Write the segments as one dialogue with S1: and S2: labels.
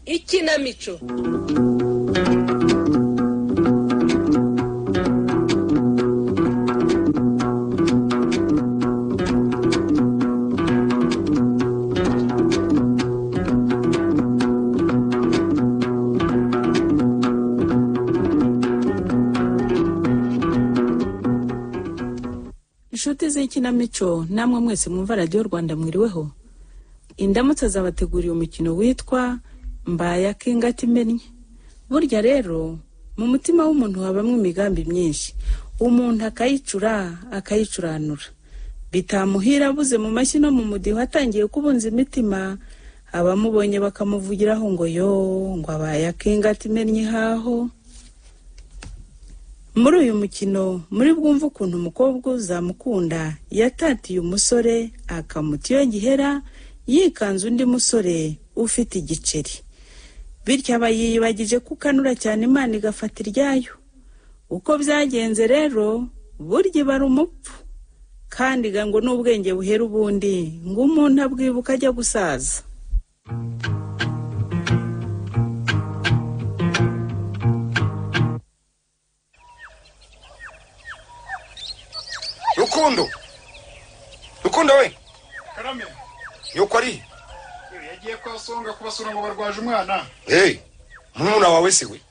S1: ikinamico
S2: inshuti z'ikinamico namwe mwese mwumva radiyo rwanda mwiriweho indamutse zabateguriye umukino witwa mbaya k'ingati imennye burya rero mu mutima w'umuntu habamo imigambi myinshi umuntu akayicura akayicuranura bitamuhira abuze mu mashyi no mu mudiho atangiye kubunza imitima abamubonye bakamuvugiraho ngo yo ngo abaye ak'ingati imennye ihaho muri uyu mukino muri bwumve ukuntu umukobwa uzamukunda yatatiye umusore akamuta iyo gihera yikanze undi musore ufite igiceri bityo aba yiyibagije ko ukanura cyane imana igafata iryayo uko byagenze rero burya iba ari umupfu kandi iga ngo n'ubwenge buhera ubundi ngo umuntu abwibuka ajya gusaza
S3: rukundo rukundo we
S4: karame
S3: yuko ari
S4: yagiye kwa songa kubasura ngo barwaje umwana
S3: hey murumuna wawe si we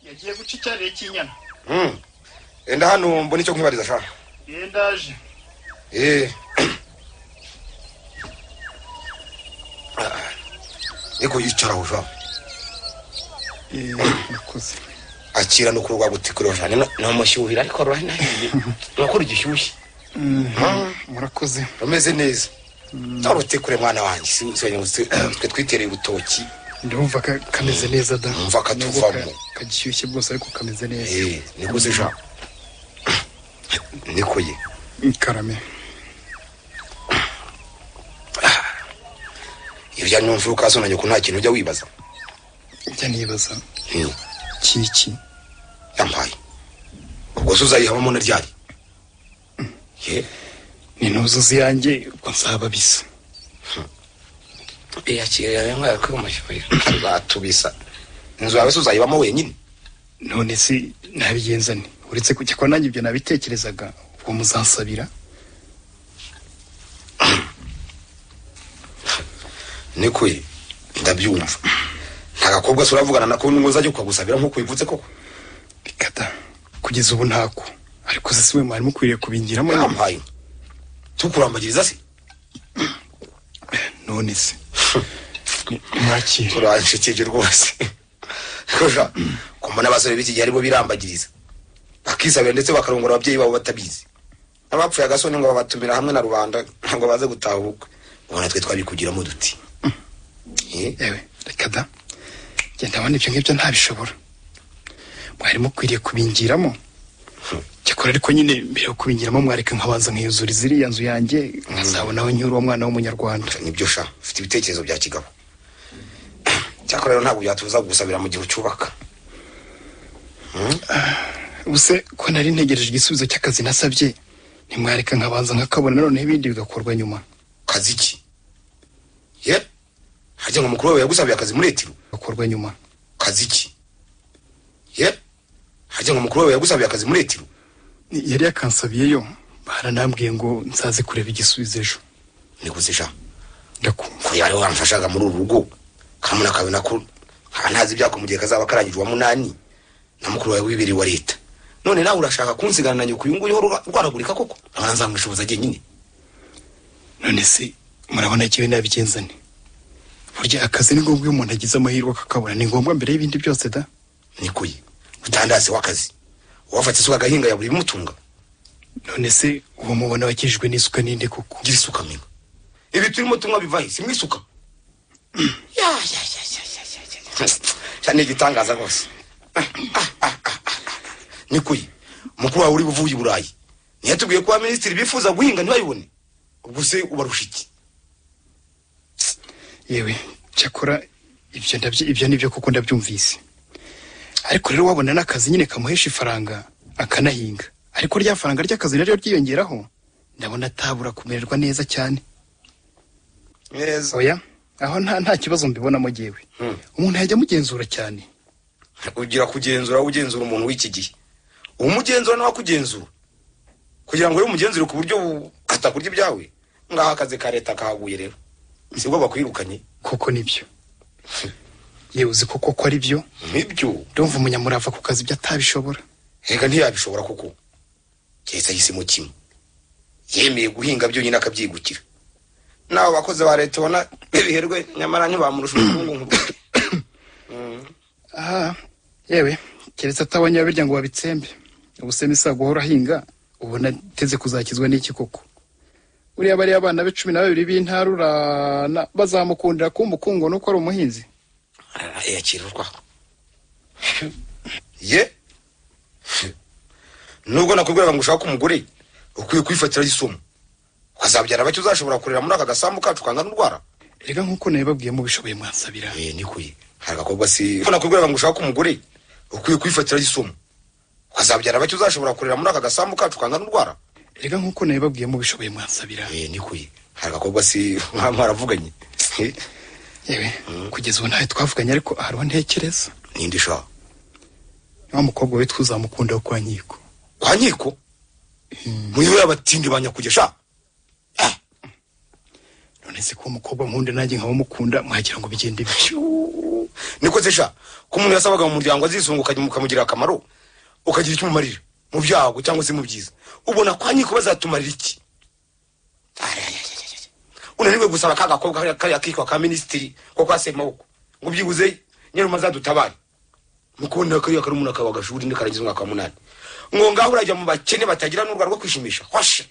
S4: yagiye guca icyarire cy'inyana
S3: Mm. enda hano mbona icyo nkwibariza sha
S4: yendaje
S3: eh niko yicaraho sha
S4: murakoze
S3: akira no kurwa gutikura sha namushyuhira ariko rwana nuko rugishyushye
S4: murakoze
S3: rumeze neza tarutikure mwana wanjye si si- si- twe twitereye urutoki
S4: ndumva ka- kameze neza da
S3: Numva katuvamo.
S4: Nubwo ka- kagishyushye bwose ariko kameze neza
S3: eh niko se sha niko ye
S4: karame
S3: ibya nyumvuka zonanye ko nta kintu ujya wibaza
S4: njya nibaza
S3: Mm.
S4: kiki
S3: yampaye ubwo se uzayihabamo na ryari ye
S4: ni ntuzuzi yanjye ko nzaba bisa
S3: yakiriye rero nkaya ko umushyuhira batubisa inzu yawe se uzayibamo wenyine
S4: none se nabigenza nti uretse kujya kwa nanjye ibyo nabitekerezaga ubwo muzansabira
S3: niko ye ndabyumva nta gakobwa se uravugana nako ngo uzajya ukagusabira nk'uko wivutse koko
S4: bikata kugeza ubu ntako ariko se si we mwari mukwiriye kubingiramo
S3: yampaye tukurambagiriza se
S4: none se Ni- nimwakire
S3: uranshikije rwose kuja kumbona abasore b'iki gihe aribo birambagiriza bakisabira ndetse bakarongora ababyeyi babo batabizi abapfuye agasoni ngo babatumira hamwe na rubanda ntabwo baze gutahuka ubona twe twabikugiramo duti Eh,
S4: yewe reka da genda abona ibyo ngibyo ntabishobora mwari mukwiriye kubingiramo cyakora ariko nyine mbere yo kubingiramo mwareka nkabanza nkiyuzura ziriya nzu yanjye nkazabonaho nyiri uwo mwana w'umunyarwanda
S3: nibyo sha ufite ibitekerezo bya kigabo cyakora rero ntabwo byatubuza kugusabira mu gihe ucyubaka
S4: ubuse ko nari ntegereje igisubizo cy'akazi nasabye ntimwareka nkabanza nkakabona noneho ibindi bigakorwa nyuma
S3: kazi ki ye harya ngo mukuru wawe yagusabiye akazi muri etiro
S4: bigakorwa nyuma
S3: kazi ki ye harya ngo mukuru wawe yagusabiye akazi muri etiro
S4: Ni- yari yakansabiyeyo baranambwiye ngo nsaze kureba igisubizo ejo
S3: nikuze sha
S4: ndakumva
S3: kureba ariwe wamfashaga muri uru rugo kamuna kabona ko nkaba ntazi ibyako mu gihe kazaba karangira uwa munani na mukuru wawe w'ibiri wa leta none nawe urashaka kunsigana na nyoko uyu nguyu uhora urwa- urwaragurika koko nkaba nzamwishoboza jyenyine
S4: none se murabona ikiwe nabigenza nti burya akazi ni ngombwa iyo umuntu agize amahirwe akakabona ni ngombwa mbere y'ibindi byose da
S3: niko ye utandase w'akazi uwafata isuka agahinga yabura ibimutunga
S4: none se uwo mubona wakijijwe n'isuka n'indi koko
S3: gira isuka mwe ibi turimo tunywa bivayi si mwisuka Ya, ya, ya, ya, ya, ya, ya. Cya ni igitangaza rwose Ah, ah, ah, ah, ah. niko ye mukuru wawe uri buvuye i burayi ntiyatubwiye ko abaminisitiri bifuza guhinga ntibayibone ubwo se ubarusha iki
S4: yewe cyakora ibyo ndabyo ibyo nibyo koko ndabyumvise ariko rero wabona n'akazi nyine kamuhesha ifaranga akanahinga ariko rya faranga ry'akazi naryo ryiyongeraho ndabona atabura kumererwa neza cyane
S3: neza
S4: oya aho nta nta kibazo mbibonamo jyewe
S3: Hmm.
S4: umuntu yajya amugenzura cyane
S3: ugira kugenzura ugenzura umuntu w'iki gihe umugenzura nawe akugenzura kugira ngo rero umugenzure ku buryo bu- atakurya ibyawe ngaho akazi ka leta kahaguye rero sibwo bakwirukanye
S4: koko nibyo yewe uzi koko ko ari byo
S3: nk'ibyo
S4: ndumva umunyamurava ku kazi ibyo atabishobora
S3: reka ntiyabishobora kuko keretse ahisemo kimwe yemeye guhinga byonyine akabyigukira n'abo bakozi ba leta ubona biherwe nyamara ntibamurusha ubukungu nk'ubwo
S4: aha yewe keretse atabonye abirya ngo babitsembe ubusema isa guhora ahinga ubona ateze kuzakizwa n'iki koko uriya bariya abana be cumi na babiri b'intarurana bazamukundira kuba umukungu nuko ari umuhinzi
S3: yakira urwara ye nubwo nakubwiraga ngo ushaka umugore ukwiye kwifatira isomo ukazabyara bake uzashobora kurera muri aka gasambu kacu kangana urwara
S4: rega nk'uko nabibabwiye mubishoboye mwansabira
S3: Eh, ni kuye hari agakobwa si ko nakubwiraga ngo ushaka umugore ukwiye kwifatira isomo ukazabyara bake uzashobora kurera muri aka gasambu kacu kangana urwara
S4: rega nk'uko nabibabwiye mubishoboye mwansabira
S3: Eh, ni kuye hari agakobwa si mwaravuganye
S4: yewe kugeza ubu ntawe twavuganye ariko hariho ntekereza
S3: ninde ushaka
S4: wa mukobwa we twuzamukunda wo kwa nkiko
S3: kwa nkiko muriho y'abatindi ba nyakugera
S4: none se ko uwo mukobwa nkunda nanjye nkaba mukunda mwagira ngo bigende bityo
S3: niko zisha ko umuntu yasabaga mu muryango azisunga ukajya ukamugirira akamaro ukagira icyo umumarira mu byago cyangwa se mu byiza ubona kwa nkiko bazatumarira iki unaniwe gusaba ka gakobwa kariya- kariya kitwa ka minisitiri ko kwaseye maboko ngo byibuze nyiruma azadutabare mukubonera kariya kari umuntu akaba agashuri ndi karangiza umwaka wa munani ngo ngaho urajya mu bakene batagira n'urwara rwo kwishimisha hwashe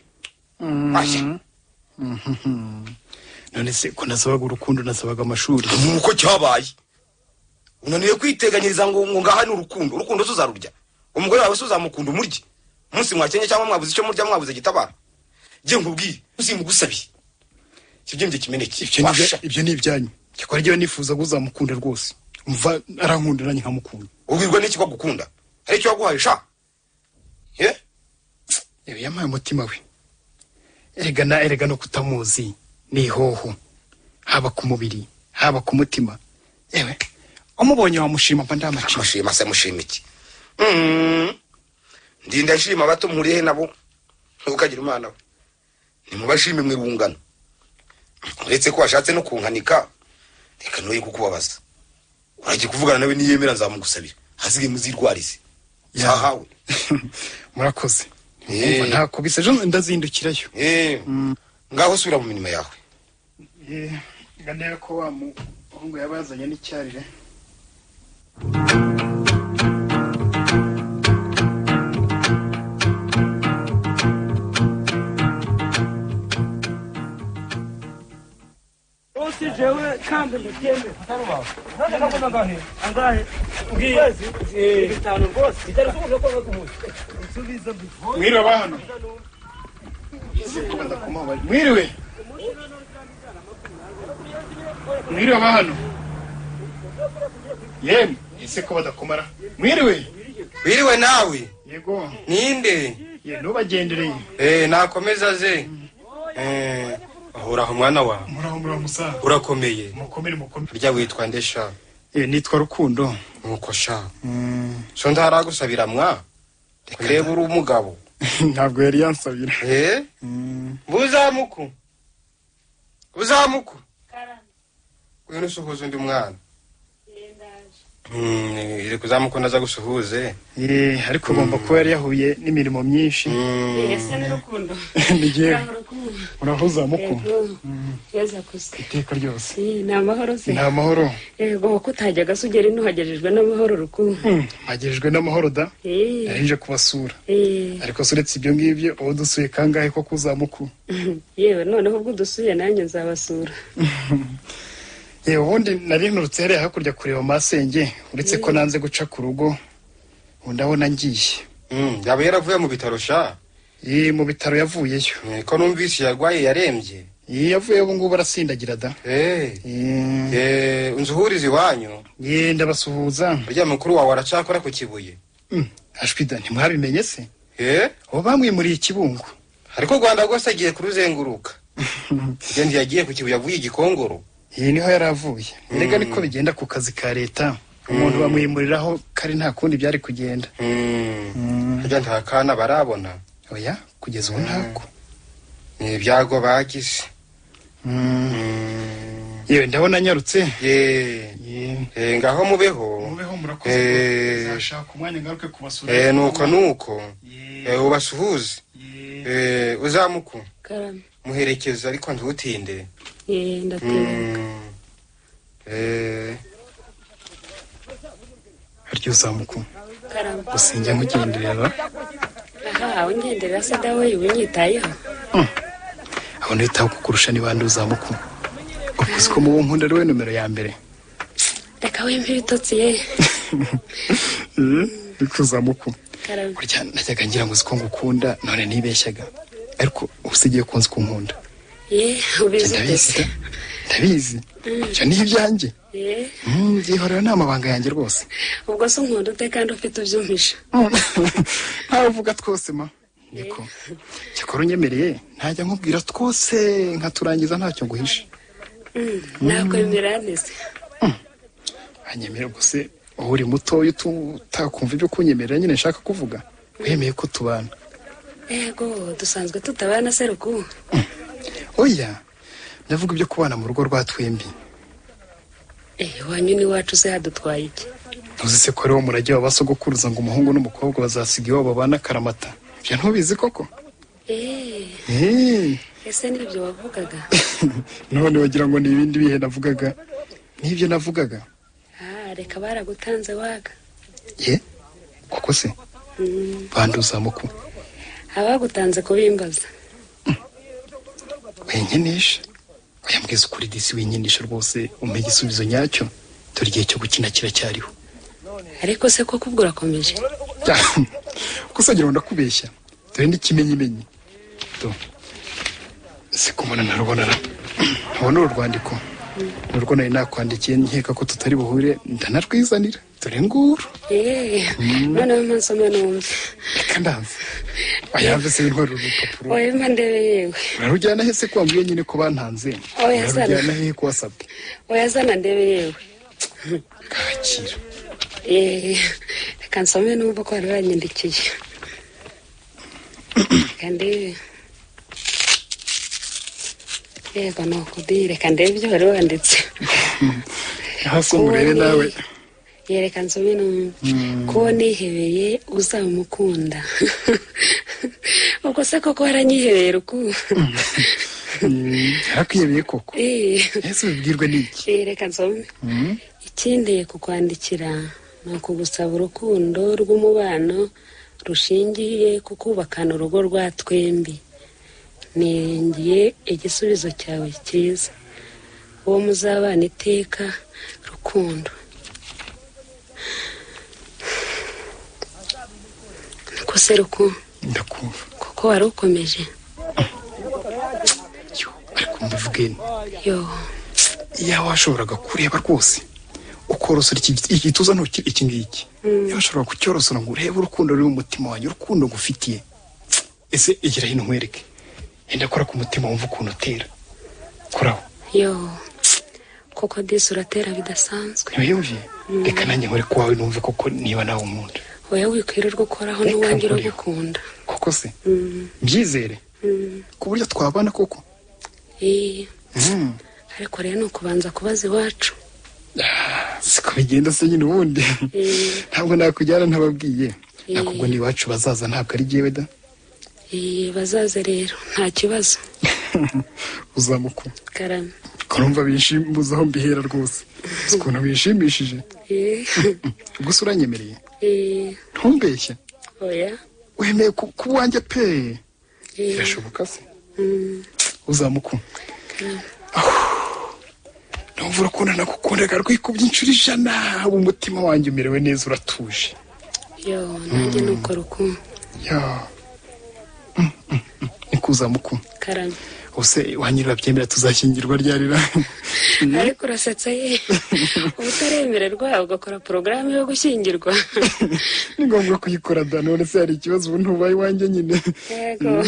S3: hwashe
S4: none se ko nasabaga urukundo nasabaga amashuri
S3: nuko cyabaye unaniwe kwiteganyiriza ngo ngo ngaha ni urukundo urukundo tuzarurya umugore wawe se uzamukunda umurye umunsi mwakenye cyangwa mwabuze icyo murya mwabuze gitabara jye nkubwiye uzimugusabye kibyemye kimeneke
S4: ibyo ni ibya-
S3: Washa.
S4: ibyo ni ibyanyu cyakora ryo nifuza ko uzamukunda rwose umva arankunda nanjye nkamukunda
S3: ubwirwa n'iki ko agukunda hari icyo waguhaye sha ye
S4: yewe yampaye umutima we erega na erega no kutamuzi ni ihoho haba ku mubiri haba ku mutima yewe umubonye wamushima mba ndamaciye
S3: mushima se mushima iki Mm. ndi ndashima abato mpuriye he nabo ntukagira imana we nimubashime mu irungano uretse ko washatse no kunkanika reka ntoye kukubabaza uragiye kuvugana nawe niyemera nzamugusabira hasigaye muzirwarize
S4: Ya.
S3: zahawe
S4: murakoze
S3: Eh.
S4: Umva, ntakubise ejo ndazindukirayo
S3: Eh, ngaho subira mu mirimo yawe
S4: ganera ko wa muhungu yabazanye n'icyarire
S1: Rwose jewe kandi mbyemere. None nakuze angahe? Angahe? Ukwezi? Bitanu rwose. Bitanu rwose ko baguhuye. Nsubiza mbivuye.
S4: mwiriwe abahano mwiriwe mwiriwe abahano yemwe ese ko badakomara mwiriwe
S3: wiriwe nawe
S4: yego
S3: ninde
S4: ye ntubagendereye
S3: Eh, nakomeza ze Eh, ahoraho mwana wawe
S4: muraho muraho musaza
S3: urakomeye
S4: mukomere mukomere
S3: burya witwa nde sha
S4: ye nitwa rukundo
S3: nuko sha
S4: Mm,
S3: so ntaragusabira mwa reba uri umugabo
S4: ntabwo yari yansabira
S3: eh
S4: Mm,
S3: buzamuku buzamuku uyu nusuhuza undi mwana Mm, iri kuzamuku naza gusuhuze
S4: ye ariko ugomba kuba yari yahuye n'imirimo myinshi
S5: Ese ni rukundo.
S4: ni yewe
S5: Rukundo.
S4: urahuza muku
S5: Yego. Keza kusa.
S4: iteka ryose
S5: Eh, Ni amahoro se.
S4: nta mahoro
S5: Yego kuko utajyaga se ugera ino uhagejejwe n'amahoro rukundo.
S4: Mm, mpagejejwe n'amahoro da
S5: Eh,
S4: yari nje kubasura
S5: eh.
S4: ariko se uretse ibyo ngibyo uba dusuye kangahe ko kuzamuku
S5: Yewe noneho ubwo udusuye nanjye nzabasura.
S4: yewe ubundi nari nturutse hariya hakurya kureba masenge uretse ko nanze guca ku rugo ubu ndabona ngiye
S3: Mm, yaba yaravuye mu bitaro sha
S4: ye mu bitaro yavuyeyo
S3: Eh, ko numvise yarwaye yarembye
S4: ye yavuyeyo ubu ngubu arasindagira da
S3: Eh,
S4: Ye,
S3: eh, unzuhurize iwanyu
S4: ye ndabasuhuza
S3: burya mukuru wawe aracakora ku kibuye
S4: Mm, ashwida ntimwabimenye se
S3: Eh,
S4: ubu bamwimuriye ikibungu
S3: ariko u rwanda rwose agiye kuruzenguruka Burya ntiyagiye ku kibuye avuye igikongoro
S4: iyi niho yari avuye erega niko bigenda ku kazi ka leta umuntu bamwimuriraho kari nta kundi byari kugenda
S6: harya nta kana barabona
S4: oya kugeza ubu ntako
S6: ni ibyago bagize
S4: yewe ndabona anyarutse
S6: yeee
S4: Yewe.
S6: Eh, ngaho mubeho
S4: mubeho murakoze
S6: Eh.
S4: uzashaka umwanya ngaruke kubasura
S6: Eh, nuko nuko
S4: Yewe.
S6: Eh, ubasuhuze
S4: Yewe.
S6: Eh, uzamuku
S5: karame
S6: muherekeze ariko ntutinde
S5: yeee ndatebuka
S6: Mm. Eh,
S4: harya uzamuka
S5: karame
S4: gusinjya nkugenderera
S5: aha ungendera se dawe unyitayeho
S4: aho nitaho kukurusha ni bande uzamuka ubwo uzi ko mubo nkunda ariwe nomero ya mbere
S5: reka wembe ibitotsi ye
S4: bikuzamuku
S5: karame
S4: burya najyaga ngira ngo uzi ko ngukunda none nibeshyaga ariko usigiye kunzi kunkunda
S5: ye ubizi
S4: ndabizi
S5: utese
S4: ndabizi ibyo ni ibyanjye
S5: ye
S4: Mm, yihorera ni amabanga yanjye rwose
S5: ubwo se unkunda ute kandi ufite ubyumvisha
S4: ntawe uvuga twose ma niko cyakora unyemereye ntajya nkubwira twose nkaturangiza ntacyo nguhisha
S5: nakwemera ntese
S4: anyemera gusa wowe uri mutoya utu- utakumva ibyo kunyemerera nyine nshaka kuvuga wemeye ko tubana
S5: yego dusanzwe tutabana se ruku
S4: oya ndavuga ibyo kubana mu rugo rwa twembi
S5: eh wanyu n'iwacu se hadutwaye iki
S4: ntuzi se ko ariwo murage wa basogokuruza ngo umuhungu n'umukobwa bazasiga iwabo babana karamata ibyo ntubizi koko
S5: eh
S4: Eh,
S5: ese nibyo wavugaga
S4: none wagira ngo ni ibindi bihe navugaga n'ibyo navugaga
S5: ah reka baragutanze waga
S4: ye koko se banduzamuku
S5: abagutanze kubimbaza
S4: winkinisha oya mbwiza ukuri disi winkinisha rwose umpe igisubizo nyacyo dore igihe cyo gukina kiracyariho
S5: ariko se koko ubwo urakomeje
S4: gusa ngira ngo ndakubeshya dore n'ikimenyimenyi do si kumana narubona na ubu ni uru rwandiko ni urwo nari nakwandikiye nkeka ko tutari buhure ndanarwizanira dore nguru
S5: yeee noneho mpansoma numve
S4: reka ndanze ayave se intwara urupapuro
S5: oya mba ndebe yewe
S4: urarujyana he se ko wambwiye nyine ko bantanze
S5: Oya, sana.
S4: urarujyana he ko wasabwe
S5: oya zana ndebe yewe
S4: kakira
S5: yeee reka nsome numva ko wari wanyandikiye reka ndebe yego ni ukubi reka ndebe ibyo wari wanditse
S4: hasi umurebe nawe
S5: yereka nsome numve ko nihebeye uzamukunda ubwo se koko waranyihebeye ruku
S4: yarakwiyebeye koko
S5: Eh,
S4: ese ubibwirwe n'iki
S5: eh, reka nsome ikinteye kukwandikira ni ukugusaba urukundo rw'umubano rushingiye ku kubakana urugo rwa twembi niringiye igisubizo cyawe cyiza uwo muzabana iteka rukundo ko se ruku
S4: ndakumva
S5: kuko wari ukomeje
S4: yo ariko mbivugeni
S5: yo
S4: iyaba washoboraga kureba rwose ukorosora iki igituza ntoki iki ngiki iyaba washobora kucyorosora ngo urebe urukundo ruri mu mutima wanjye urukundo ngufitiye ese igira hino nkwereke yenda kora ku mutima wumva ukuntu utera koraho
S5: yo kuko disi uratera bidasanzwe
S4: ntiwiyumviye reka nanjye nkore ku wawe numve koko niba nawe unkunda
S5: oya wikwirirwa ukoraho
S4: Reka
S5: n'uwanjye
S4: nkuriho.
S5: uragukunda
S4: koko se mbyizere ku buryo twabana koko
S5: Eh,
S4: Mm.
S5: ariko rero ni ukubanza kubaza iwacu
S4: siko bigenda se nyine ubundi
S5: Eh.
S4: ntabwo nakujyana ntababwiye
S5: Eh.
S4: ariko ubwo n'iwacu bazaza ntabwo ari jyewe da
S5: Eh, bazaze rero nta kibazo
S4: uzamuka
S5: karame
S4: kurumva bishimbuza aho mbihera rwose uzi ukuntu bishimishije
S5: Eh,
S4: gusa uranyemereye
S5: eh,
S4: ntumbeshye
S5: oya
S4: wemeye ku ku wanjye pe
S5: Eh.
S4: birashoboka se
S5: Mm,
S4: uzamuka numva urukundo nagukundaga rwikubye inshuro ijana ubu umutima wanjye umerewe neza uratuje
S5: yo nanjye ni uko ruku
S4: ya Mm, mm, mm. ni kuzamuka
S5: karame
S4: ubuse wanyirira byemera tuzashyingirwa ryarira
S5: ariko urasetsa ye uba utaremererwa ugakora porogaramu yo gushyingirwa
S4: ni ngombwa kuyikora da none se hari ikibazo ubu ntubaye iwanjye nyine
S5: yego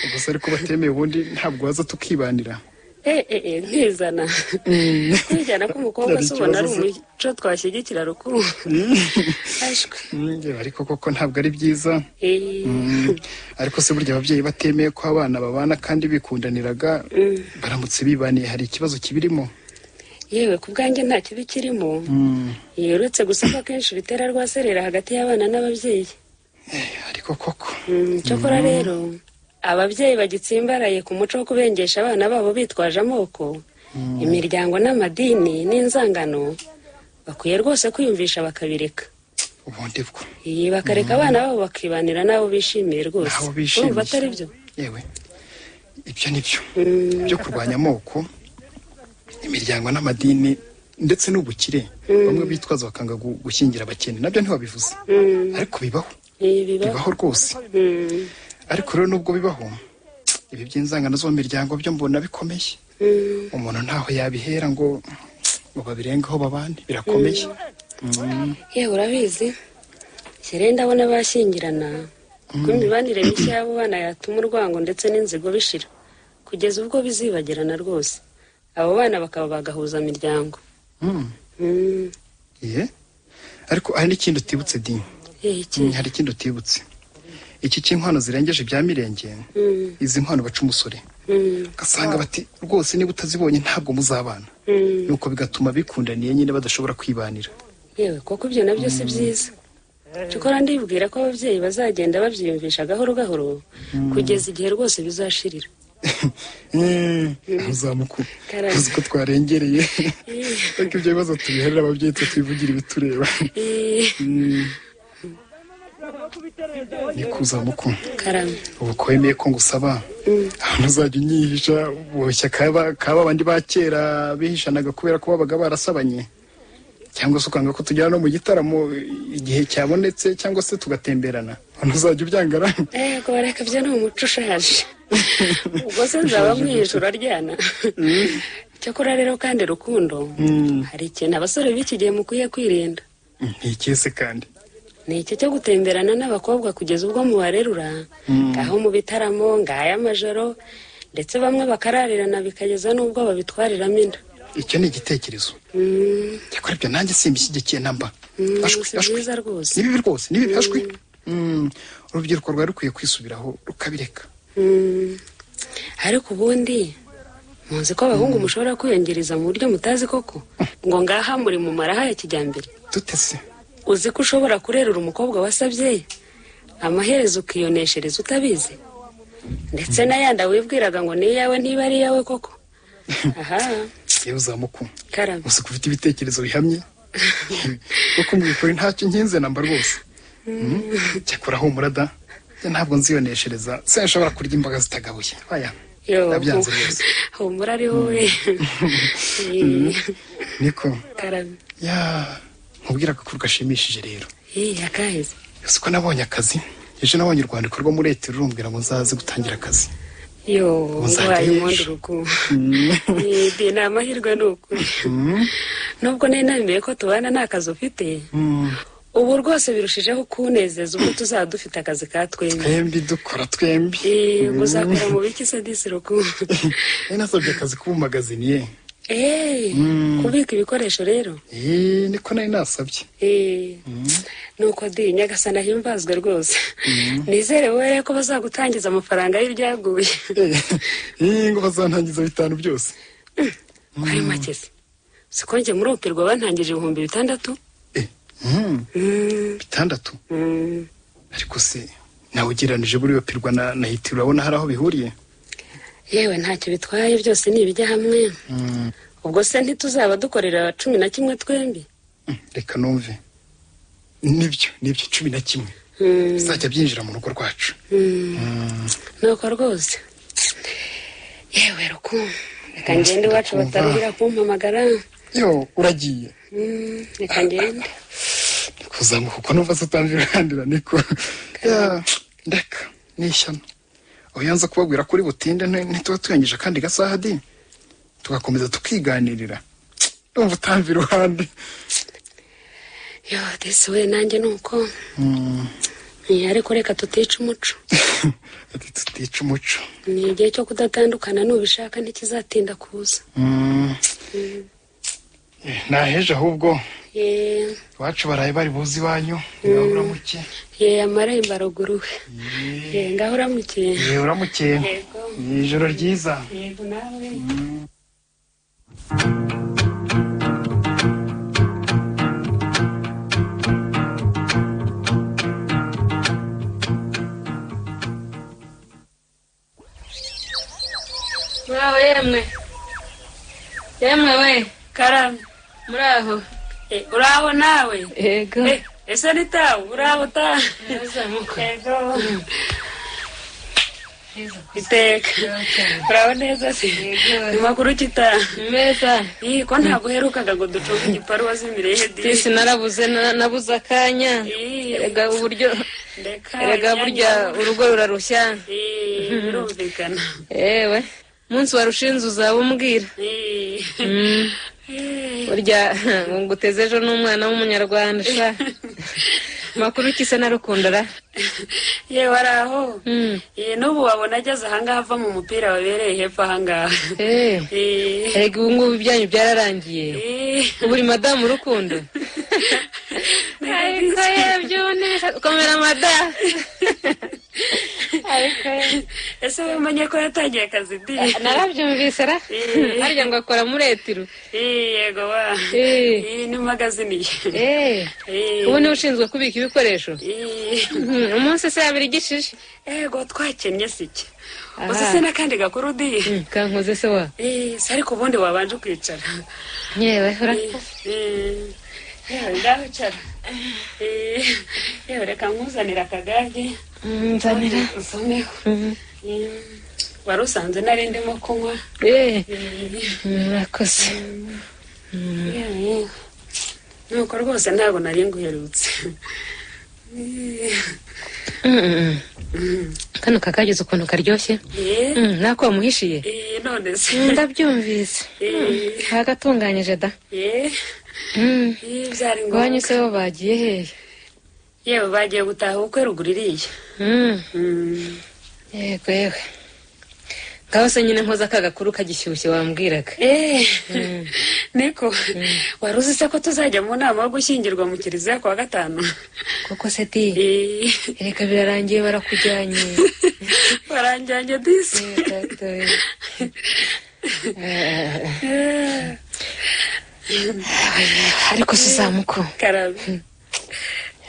S4: ubuse ariko batemeye ubundi ntabwo waza tukibanira
S5: eee ntizana kwijyana k'umukobwa
S4: Ari
S5: se ubona ari
S4: ikibazo se.
S5: umuco twashyigikira rukuru ashwe
S4: Mm, njye ariko koko ntabwo ari byiza
S5: Eh,
S4: Mm, ariko se burya ababyeyi batemeye ko abana babana kandi bikundaniraga baramutse bibaniye hari ikibazo kibirimo
S5: yewe ku bwanjye nta kibi kirimo
S4: Mm,
S5: Eh, uretse gusaba kenshi bitera rwaserera hagati y'abana n'ababyeyi
S4: eh, ariko koko
S5: Mm, cyokora rero ababyeyi bagitsimbaraye ku muco wo kubengesha abana babo bitwaje amoko imiryango n'amadini n'inzangano bakwiye rwose kwiyumvisha bakabireka
S4: ubundi bwo
S5: iyi bakareka abana babo bakibanira n'abo bishimiye rwose
S4: N'abo bishimiye.
S5: urumva atari byo
S4: yewe ibyo ni byo
S5: Mm,
S4: byo kurwanya amoko imiryango n'amadini ndetse n'ubukire bamwe bitwaza bakanga gu- gushyingira abakene nabyo ntibabivuze
S5: mm,
S4: ariko bibaho
S5: ibi bibaho
S4: bibaho rwose
S5: Mm,
S4: ariko rero nubwo bibaho ibi by'inzangano zo mu miryango byo mbona bikomeye
S5: mm.
S4: umuntu ntaho yabihera ngo ngo babirengeho babane birakomeye
S5: yewe urabizi kera ndabona bashyingirana ko imibanire mishya y'abo bana yatuma urwango ndetse n'inzigo bishira kugeza ubwo bizibagirana rwose abo bana bakaba bagahuza imiryango
S4: Mm,
S5: Mm,
S4: ye ariko hari n'ikindi utibutse di
S5: eh, iki?
S4: Mm, hari ikindi utibutse iki cy'inkwano zirengeje ibya mirenge
S5: Mm,
S4: izi nkwano baca umusore
S5: mm,
S4: ugasanga bati rwose niba utazibonye ntabwo muzabana
S5: mm.
S4: nuko bigatuma bikundaniye nyine badashobora kwibanira
S5: yewe koko ibyo nabyo si byiza cyokora ndibwira ko ababyeyi bazagenda babyiyumvisha gahoro gahoro kugeza igihe rwose bizashirira
S4: Eh, uzamuku
S5: Karame.
S4: uzi ko twarengereye ariko ibyo bibazo tubiherera ababyeyi twe twivugira ibitureba
S5: Eh,
S4: Mm. ni kuzamuku
S5: karame
S4: ubu ko wemeye ko ngusaba ahantu uzajya unyihisha boshya kaba kaba bandi ba kera bihishanaga kubera ko babaga barasabanye cyangwa se ukanga ko tujyana no mu gitaramo igihe cyabonetse cyangwa se tugatemberana ahantu uzajya ubyangara
S5: Eh, kubareka byo ni umuco ushaje ubwo se nzaba mwihisha uraryana cyakora rero kandi rukundo hari ikintu abasore b'iki gihe mukwiye kwirinda
S4: ntikese kandi
S5: ni iki cyo gutemberana n'abakobwa kugeza ubwo mubarerura ngaho mu bitaramo ngaho amajoro ndetse bamwe bakararirana bikageza n'ubwo babitwariramo inda
S4: icyo ni igitekerezo
S5: Mm,
S4: cyakora ibyo nanjye simbishyigikiye namba
S5: mm,
S4: ashwi
S5: si
S4: ashwi
S5: byiza rwose
S4: ni bibi rwose ni bibi ashwi Mm, urubyiruko rwari rukwiye kwisubiraho rukabireka
S5: Mm, ariko ubundi muzi ko abahungu mushobora kwiyongereza mu buryo mutazi koko ngo ngaha muri mu maraha ya kijyambere
S4: dutese
S5: uzi ko ushobora kurerura umukobwa wasabye amaherezo ukiyoneshereza utabizi ndetse n'ayandi wibwiraga ngo ni iyawe ntiba ari iyawe koko aha
S4: yewe uzamuku
S5: karame
S4: gusa ufite ibitekerezo bihamye kuko mu by'ukuri ntacyo nkinze namba rwose cyakora humura da njye ntabwo nziyoneshereza se nshobora kurya imboga zitagabuye oya
S5: yo
S4: nabyanze rwose
S5: humura ari wowe Eh,
S4: niko
S5: karame
S4: ya nkubwira agakuru gashimishije rero
S5: Eh, akaheze
S4: gusa ko nabonye akazi ejo nabonye urwandiko rwo muri leta rurumbwira ngo nzaze gutangira akazi
S5: yo
S4: Uzajya
S5: ngwaye impundu
S4: wisha.
S5: rugo Eh, di ni amahirwe ni ukuri nubwo nari nabimeye ko tubana nta kazi ufite
S4: Mm,
S5: ubu rwose birushijeho kunezeza ubwo tuzaba dufite akazi katwemye
S4: twembi dukora twembi
S5: Eh, ngo uzakora mu biki se disi rukundo
S4: nari nasabye akazi k'ubumagazini ye
S5: Eh, kubika ibikoresho rero
S4: Eh, niko nari nasabye
S5: Eh, nuko di nyagasana himbazwe rwose nizere wowe ko bazagutangiza amafaranga y'ibyaguye
S4: Eh, ngo bazantangiza bitanu byose
S5: kwari make se siko njye murumpirwa bantangije ibihumbi bitandatu
S4: Eh, mm,
S5: Mm,
S4: bitandatu
S5: mm.
S4: ariko se nawe ugereranije buriya pirwa na na hiti urabona hari aho bihuriye
S5: yewe ntacyo bitwaye byose ni ibijya hamwe
S4: Mm,
S5: ubwo se ntituzaba dukorera cumi na kimwe twembi
S4: mm, reka numve nibyo nibyo cumi na kimwe
S5: Mm,
S4: bizajya byinjira mu rugo rwacu
S5: mm. nuko rwose yewe ruku reka ngende iwacu
S4: Ndakumva.
S5: bataruhira kumpamagara
S4: yo uragiye
S5: Mm, reka ngende
S4: kuzamuka kuko numva se utamvira uranira niko Ya, ndeka ni ishyano oya nza kubabwira ko uri butinde nti- ntituba turengeje akandi gasaha di tugakomeza tukiganirira numva utamva iruhande
S5: yo disi we nanjye nuko Eh, ariko reka tutica umuco
S4: Ati tutica umuco
S5: ni igihe cyo kudatandukana nubishaka ntikizatinda kuza
S4: Mm. Eh, naheje ahubwo
S5: yeee
S4: iwacu baraye bari buzi iwanyu niba uramuke
S5: yeee amarembo aruguruwe yeee ngaho uramukiye
S4: yewe uramukeye
S5: yego
S4: Ni ijoro ryiza
S5: yego nawe
S7: muraho yemwe yemwe we
S5: karame
S7: muraho
S5: Eh, uraho nawe
S7: yego
S5: Eh, ese ni tawe uraho tawe yego iteka uraho neza se ni makuru kitaha
S7: meza
S5: Ih, ko ntabwo uherukaga ngo ducunge igiparu wazimiriye he
S7: tisi narabuze na- nabuze akanya
S5: Ih.
S7: erega uburyo
S5: ndeka
S7: erega burya urugo rurarushya
S5: Ih, birumvikana
S7: yewe umunsi warushinze uzaba umbwira
S5: Ih.
S7: Mm.
S5: Eh,
S7: burya ngo nguteze ejo n'umwana w'umunyarwanda sha makuru kisa narukunda ra
S5: yewe araho
S7: Mm.
S5: Eh, n'ubu wabona ageze ahangaha ava mu mupira wabereye hepfo ahangaha
S7: Eh,
S5: Eh,
S7: erega ubu ngubu ibyanyu byararangiye
S5: eh.
S7: buri madamu urukundo ariko yebyo komera madamu ariko ye
S5: ese wamenye ko yatangiye akazi di
S7: narabyumvise ra
S5: Eh.
S7: harya ngo akora muri etiru
S5: Eh, yego wa
S7: Eh.
S5: Eh, ni magaziniye
S7: Eh,
S5: Eh.
S7: ubu niwe ushinzwe kubika ibikoresho
S5: Eh,
S7: Mhm, umunsi se yabira igishije
S5: ego twakennye si iki
S7: Aha.
S5: uzi se n'akandi gakuru di
S7: Mm, kankoze se wa
S5: Eh, se ariko ubundi wabanje ukicara
S7: yewe urakoze
S5: Eh, yewe ngaho icara Eh, yewe reka nkuzanire akagage
S7: Mm, nzanira
S5: usomeho
S7: Mhm.
S5: Eh, wari usanze nari ndimo kunywa
S7: Eh,
S5: Eh,
S7: mm, urakoze
S5: yewe. nuko rwose ntabwo nari nguherutse Eh,
S7: Mm, mm. kano kakagize ukuntu karyoshye
S5: eh,
S7: Mm, nako wamuhishiye
S5: eh, none se
S7: Mm, ndabyumvise
S5: Eh,
S7: hagatunganyije da
S5: eh,
S7: Mm.
S5: eh, byari
S7: iwanyu
S5: ngombwa
S7: se bo bagiye hehe
S5: yewe bagiye gutaha ubukwe ruguru iriya
S7: Mm.
S5: Mm.
S7: yego yewe ngaho se nyine nkoze aka gakuru kagishyushye wambwiraga
S5: Eh, niko wari uzi se ko tuzajya mu nama yo gushyingirwa mu kiliziya ku wa gatanu
S7: koko se di
S5: Eh,
S7: reka birarangiye barakujyanye
S5: baranjyanye disi
S7: Eh, gato, eh. Eh,
S5: Eh,
S7: ariko suzamuko
S5: karabe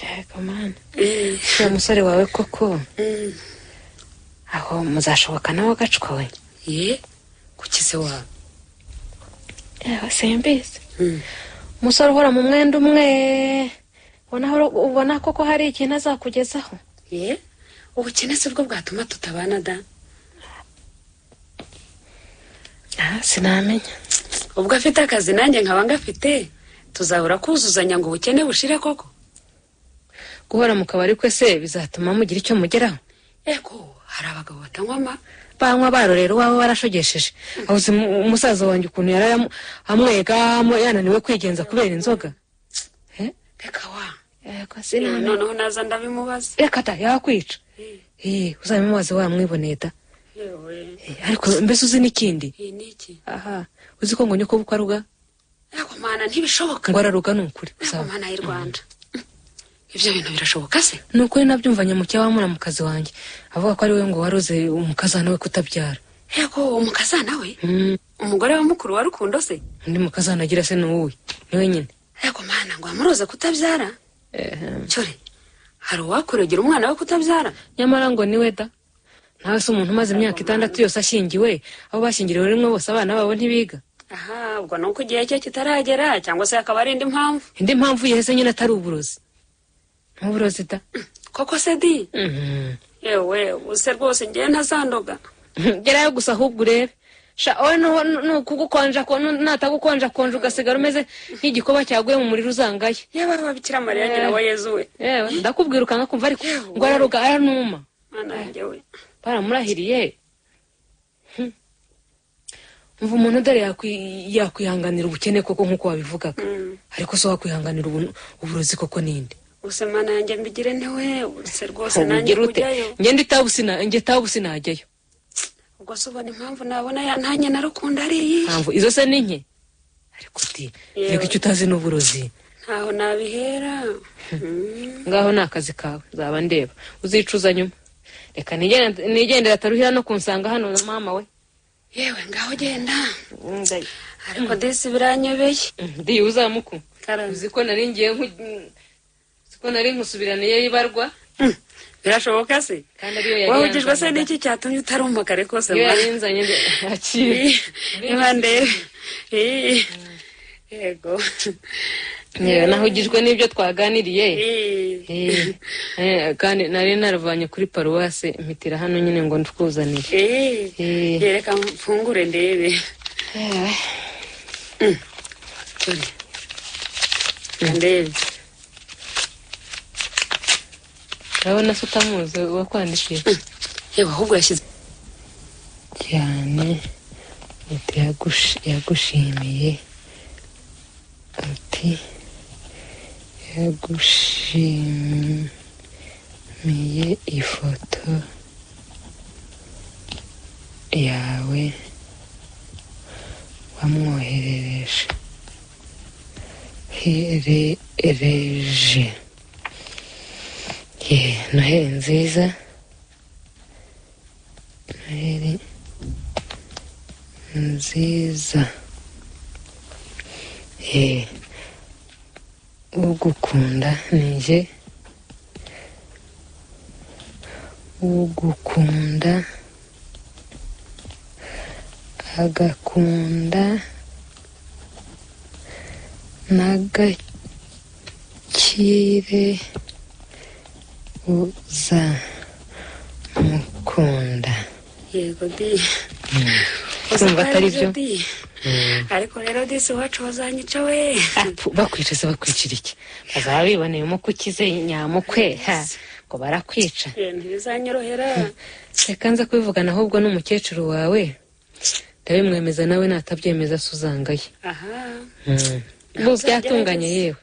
S7: yego mana
S5: Eh,
S7: uriya musore wawe koko
S5: mm.
S7: aho muzashoboka nawe agacwa we
S5: Eh, kuki se wawe
S7: yewe simbizi
S5: Mm.
S7: umusore uhora mu mwenda umwe ubona ubona koko hari ikintu azakugezaho
S5: Eh, ubukene si bwo bwatuma tutabana da
S7: Ah, sinamenya
S5: ubwo afite akazi nanjye nkaba ngafite tuzahora kuzuzanya ngo ubukene bushire koko
S7: guhora mu kabari kwe se bizatuma mugira icyo mugeraho
S5: eko hari abagabo batanywa ama
S7: banywa barorera uwawe warashogesheje abuze umusaza wanjye ukuntu yari amu- amwega amu- yananiwe kwigenza kubera inzoga
S5: reka wa
S7: yego
S5: noneho naza ndabimubaza
S7: reka ta yakwica Eh, uzabimubaze wamwiboneye da
S5: yewe
S7: Eh, ariko mbese uzi n'ikindi
S5: iyi ni iki
S7: aha uzi ko ngo nyoko bukwa ruga
S5: eko mana ntibishoboka
S7: ngo araruga ni ukuri
S5: eko
S7: uzaba
S5: mana y'u rwanda ibyo bintu birashoboka se
S7: ni ukuri nabyumvanye mu cyawamura mu kazi wanjye avuga ko ari we ngo waroze umukazana we kutabyara
S5: eko umukazana we
S7: Mm,
S5: umugore wa mukuru wa rukundo se
S7: undi mukazana agira se ni uwuhe niwe nyine
S5: eko mana ngo amuroze kutabyara
S7: Ehem.
S5: cyore hari uwakuregera umwana we kutabyara
S7: nyamara ngo niwe da nawe se umuntu umaze imyaka itandatu yose ashyingiwe abo bashyingiriwe rimwe bose abana babo ntibiga
S5: aha ubwo ni uko igihe cye kitaragera cyangwa se hakaba ari indi mpamvu
S7: indi mpamvu yahise nyine atari uburozi ntuburozi da
S5: koko se di
S7: Mhm.
S5: yewe use rwose ngewe ntazandoga
S7: gerayo gusa ahubwo urebe sha wowe nu- nu- nukugukonja ko- nu- natagukonja konja ugasigara umeze nk'igikoba cyaguye mu muriro uzangaye
S5: yewe ababikira mariya nyina wa yezu we
S7: yewe ndakubwira ukanga kumva ariko ngo araruga aranuma
S5: mana yanjye we
S7: baramurahiriye Hmm. umva umuntu dore yakwi- yakwihanganira ubukene koko nk'uko wabivugaga
S5: Mm.
S7: ariko se wakwihanganira ubu- uburozi koko ninde
S5: gusa mana yanjye mbigire ntiwe uretse rwose nanjye
S7: ugira ute
S5: kujyayo
S7: ngende itabusina njye itabusina hajyayo
S5: ubwo se ubona impamvu nabona ya nanjye narukunda ari iyi
S7: mpamvu izo se ni nke ariko uti
S5: Yewe.
S7: reka icyo utazi ni uburozi
S5: ntaho nabihera Mm.
S7: ngaho ni akazi kawe nzaba ndeba uzicuza nyuma reka nigende- nigendere ataruhira no kunsanga hano na mama we
S5: yewe ngaho genda
S7: Mm, ndayi-
S5: ariko disi biranyobeye
S7: mm, ndiye uzamuku
S5: Karame.
S7: uzi ko nari ngiye nku uzi ko nari nkusubiraniye ibarwa
S5: Mm. birashoboka se
S7: kandi ariyo yari
S5: wahugijwe se
S7: yanzanaga.
S5: n'iki cyatumye utari umugari kose
S7: iyo
S5: mwana?
S7: yari yanzanye akira
S5: niba ndeba Ii. yego
S7: yewe nahugijwe n'ibyo twaganiriye
S5: Ii.
S7: Eh, eh, kandi nari naravanye kuri paruwase mpitira hano nyine ngo ndikuzanire
S5: Ii.
S7: Eh.
S5: yereka mfungure ndebe Turi. ndebe
S7: urabona se utamuzi wakwandikiye
S5: yewe ahubwo yashyize
S7: cyane leta yagush- yagushimiye ati yagushimiye ifoto yawe wamwoherereje herereje ye noheli nziza noheli nziza eh ugukunda ninjye ugukunda agakunda n'agakire uzamukunda
S5: yego di Gusa
S7: urumva atari byo
S5: aribyo, di ariko rero disi iwacu bazanyica we
S7: Apfu, bakwicuza bakwicira iki bazaba biboneyemo ko ukize nyamukwe ha ngo barakwica
S5: Eh, ntibizanyorohera
S7: reka nza kubivugana ahubwo n'umukecuru wawe ndabimwemeza nawe natabyemeza suzangaye
S5: aha
S7: ubu byatunganye yewe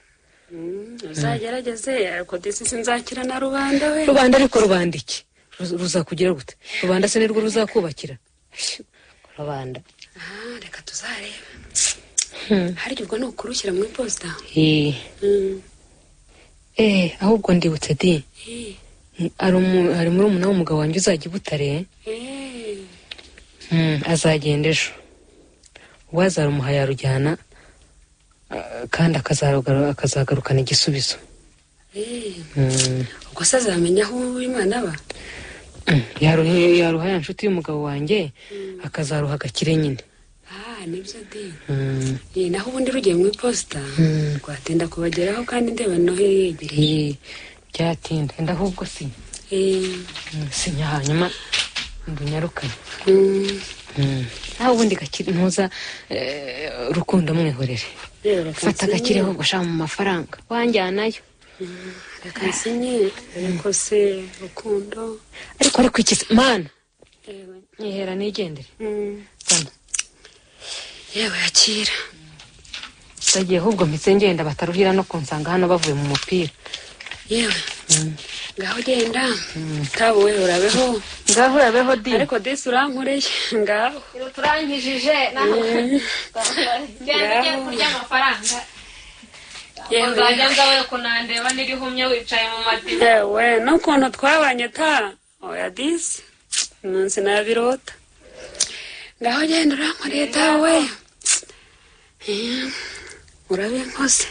S5: Mm, uzagerageze ariko disi sinzakira na rubanda we
S7: rubanda ariko rubanda iki Ruz- ruzakugira gute rubanda se nirwo ruzakubakira rubanda
S5: aha reka tuzareba harya ubwo ni ukurushyira mu iposita
S7: Eh,
S5: Mm,
S7: eh ahubwo ndibutse di
S5: eh,
S7: hari umu- hari murumuna w'umugabo wanjye uzajya i butare
S5: eh.
S7: Mm, azagenda ejo ubwo azarumuha yarujyana ah, kandi akazagaru- akazagarukana igisubizo
S5: Eh,
S7: Mm,
S5: ubwo se azamenya aho uwimana aba
S7: mm, yaruhe- yaruha ya nshuti y'umugabo wanjye akazaruha agakire nyine
S5: ah nibyo di
S7: Mm,
S5: Eh, naho ubundi rugiye mu iposita
S7: Mm.
S5: rwatinda kubageraho kandi ndeba no yegereye
S7: eh, byatinda enda ahubwo si
S5: Eh,
S7: mm, sinya hanyuma mbunyarukane
S5: mm,
S7: Mm, nawe ubundi gakire ntuza eh, rukundo mwihorere
S5: rero reka
S7: fata
S5: nsinye.
S7: agakire ahubwo shaka mu mafaranga wanjyanayo
S5: reka nsinye ariko se rukundo
S7: ariko ariko iki se- mana
S5: yewe
S7: nyihera nigendere
S5: mm,
S7: sana
S5: yewe yakira
S7: bagiye ahubwo mpitse ngenda bataruhira no kunsanga hano bavuye mu mupira
S5: yewe ngaho genda tabu we urabeho
S7: ngaho urabeho di
S5: ariko disi urankoreye ngaho
S7: turangijije nawe
S5: ugiye kurya
S7: amafaranga
S5: yewe
S7: ngawe kunandeba n'irihumye wicaye mu madiba
S5: yewe n'ukuntu twabanye ta oya disi umunsi nabirota ngaho genda urankoreye tabu we Eh, urabinkose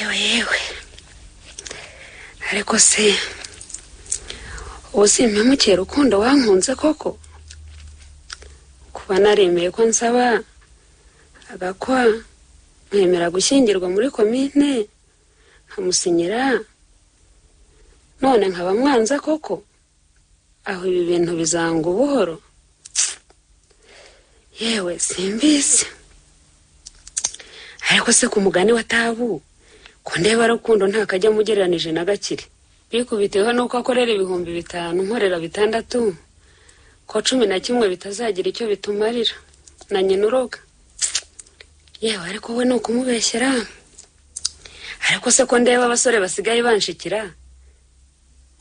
S5: yewe yewe ariko se ubu simpemukiye rukundo wankunze koko kuba naremeye ko nsaba agakwa nkemera gushyingirwa muri komine nkamusinyira none nkaba mwanza koko aho ibi bintu bizanga ubuhoro yewe simbizi ariko se ku mugani wa tabu ko ndeba rukundo nta kajya mugereranije na gakire bikubiteho nuko akorera ibihumbi bitanu nkorera bitandatu ko cumi na kimwe bitazagira icyo bitumarira na nyina uroga yewe ariko we ni ukumubeshyera ariko se ko ndeba abasore basigaye banshikira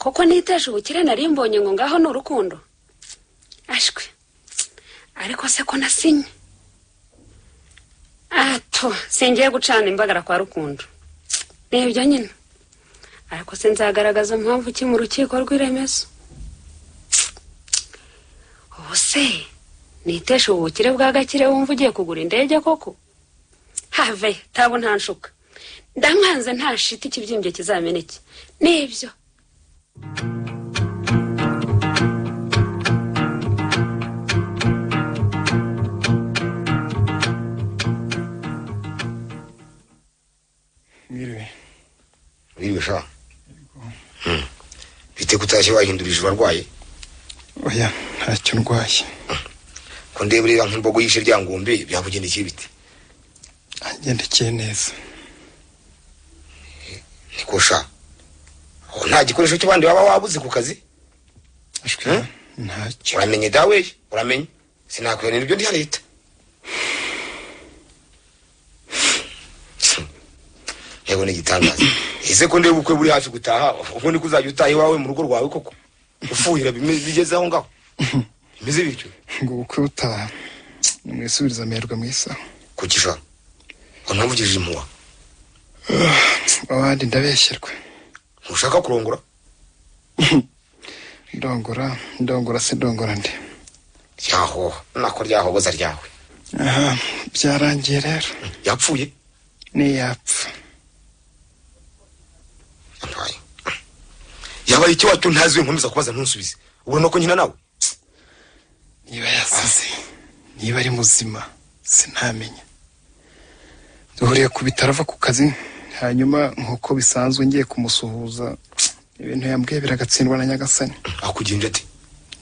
S5: koko nitesha ubukire nari mbonye ngo ngaho ni urukundo ashwe ariko se ko nasinye ato singiye gucana imbagara kwa rukundo ni ibyo nyine ariko se nzagaragaza mpamvu ki mu rukiko rw'iremezo ubu se nitesha ubu bukire bwa gakire wumva ugiye kugura indege koko have tabo ntanshuka ndamwanze ntashita ikibyimbye kizameneke nibyo
S4: mwiriwe
S3: wiriwe sha Hmm. bite kutashye wahindura ijuru arwaye
S4: oya ntacyo ndwaye
S3: ko ndeba ureba nk'imbogo yishe rya ngombe byakugendekeye bite
S4: agendekeye neza
S3: niko sha Aho nta gikoresho cy'abandi baba wabuze ku kazi
S4: ashwe
S3: Eh?
S4: ntacyo
S3: uramenye dawe uramenye sinakwihanira ibyo ndi ya leta yego ni igitangaza ese ko ndeba ubukwe buri hafi gutaha ubwo niko uzajya utaha iwawe mu rugo rwawe koko ufuhira bime- bigeze aho ngaho bimeze bityo
S4: ngo ubukwe butaha nimwisubirize amerwe mu isaho
S3: kugisha unamvugije impuha
S4: abandi ndabeshyerwa
S3: ntushaka kurongora
S4: ndongora ndongora se ndongora nde
S3: ryahoha nako ryahoboza ryawe
S4: aha byarangiye rero
S3: yapfuye
S4: niyapfa
S3: Ampaye. yabaye icyo wacyo ntazi nkomeza kubaza ntusubize ubona ko nkina nawe
S4: niba yasize niba ari muzima sinamenya duhuriye ku bitaro ava ku kazi hanyuma nk'uko bisanzwe ngiye kumusuhuza ibintu yambwiye biragatsindwa na nyagasani
S3: akugira ati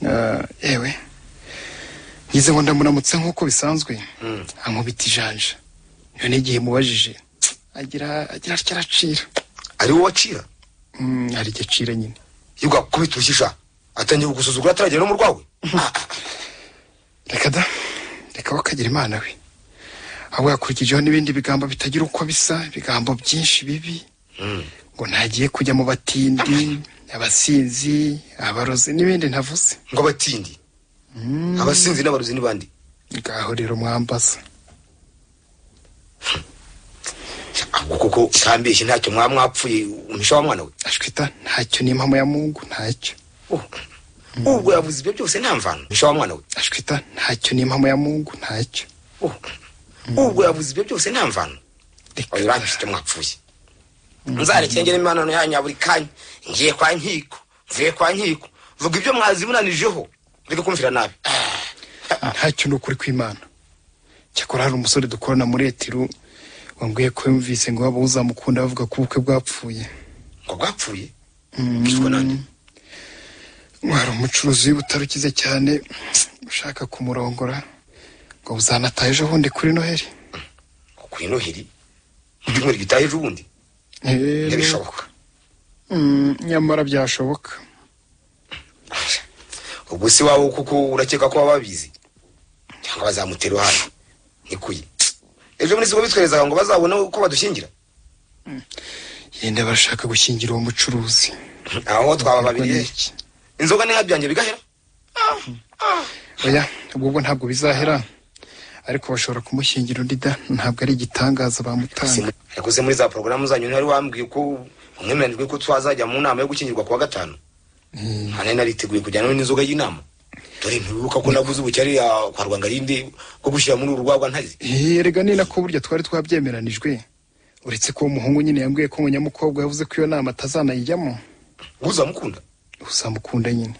S4: Ah, yewe ngize ngo ndamuramutse nk'uko bisanzwe ankubita ijanja none igihe mubajije agira agira atya aracira
S3: ari wowe wacira
S4: Mm, hari igihe acira nyine
S3: yuga kubita urushisha atangiye kugusuzugura ataragera no mu rwawe
S4: reka da reka we akagira imana we ahubwo yakurikijeho n'ibindi bigambo bitagira uko bisa ibigambo byinshi bibi ngo ntagiye kujya mu batindi abasinzi abarozi n'ibindi ntavuze
S3: ngo abatindi abasinzi n'abarozi n'ibandi
S4: ngaho rero mwambaza
S3: ahubwo kuko utambeshye ntacyo mwaba mwapfuye umisha wa mwana we
S4: ashwita ntacyo ni impamo ya mungu ntacyo
S3: Oh. ubwo yavuze ibyo byose nta mvano umisha wa mwana we
S4: ashwita ntacyo ni impamo ya mungu ntacyo
S3: Oh. ubwo yavuze ibyo byose nta mvano
S4: reka
S3: oya urangije icyo mwapfuye nzarekeye ngera imibonano yanyu ya buri kanya ngiye kwa nkiko mvuye kwa nkiko vuga ibyo mwazibunanijeho reka kumvira nabi
S4: ntacyo ni ukuri kw'imana cyakora hari umusore dukorana muri etiru wambwiye ko yumvise ngo waba uzamukunda bavuga ko ubukwe bwapfuye
S3: ngo bwapfuye bwiswe nande
S4: wari umucuruzi w'ibutaro ukize cyane ushaka kumurongora ngo buzanatahe ejo bundi kuri noheli
S3: kuri noheri mu cyumweru gitaha ejo bundi
S4: Eh,
S3: ntibishoboka
S4: mm, nyamara byashoboka
S3: ubwo se wawe kuko urakeka ko baba babizi cyangwa bazamutera uruhare nikuye ejo bundi siko bitwerezaga ngo bazabone uko badushyingira
S4: yenda barashaka gushyingira uwo mucuruzi
S3: aho twaba babiri
S4: Iki.
S3: inzoga n'inka byanjye bigahera
S4: oya ubwo bwo ntabwo bizahera ariko bashobora kumushyingira undi da ntabwo ari igitangaza bamutanga
S3: Simu- ariko se muri za porogaramu zanyu ntihari wambwiye ko umwemeranijwe ko twazajya mu nama yo gukingirwa kuwa gatanu nta nari nariteguye kujyana n'inzoga y'inama dore ntiwibuka ko naguze ubucyari ya- kwa rwangarinde bwo gushyira muri uru rwagwa ntazi
S4: Eh, erega ni nako burya twari twabyemeranijwe uretse ko uwo muhungu nyine yambwiye ko ngo nyamukobwa yavuze ko iyo nama atazanayijyamo
S3: uzamukunda
S4: uzamukunda nyine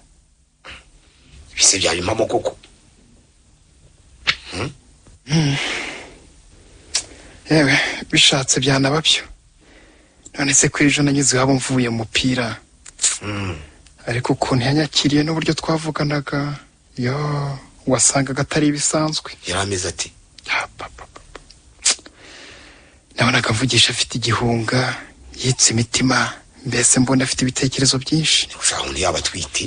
S3: bise byaba impamo koko
S4: yewe bishatse byanaba byo none se ko ejo nanyuze iwabo mvuye mu mupira
S3: Mm.
S4: ariko ukuntu yanyakiriye n'uburyo twavuganaga yo wasangaga atari ibisanzwe
S3: yari ameze ati
S4: Ah, pa, pa, pa, pa. nabonaga mvugisha afite igihunga yitse imitima mbese mbona afite ibitekerezo byinshi
S3: ushaka undi yaba atwite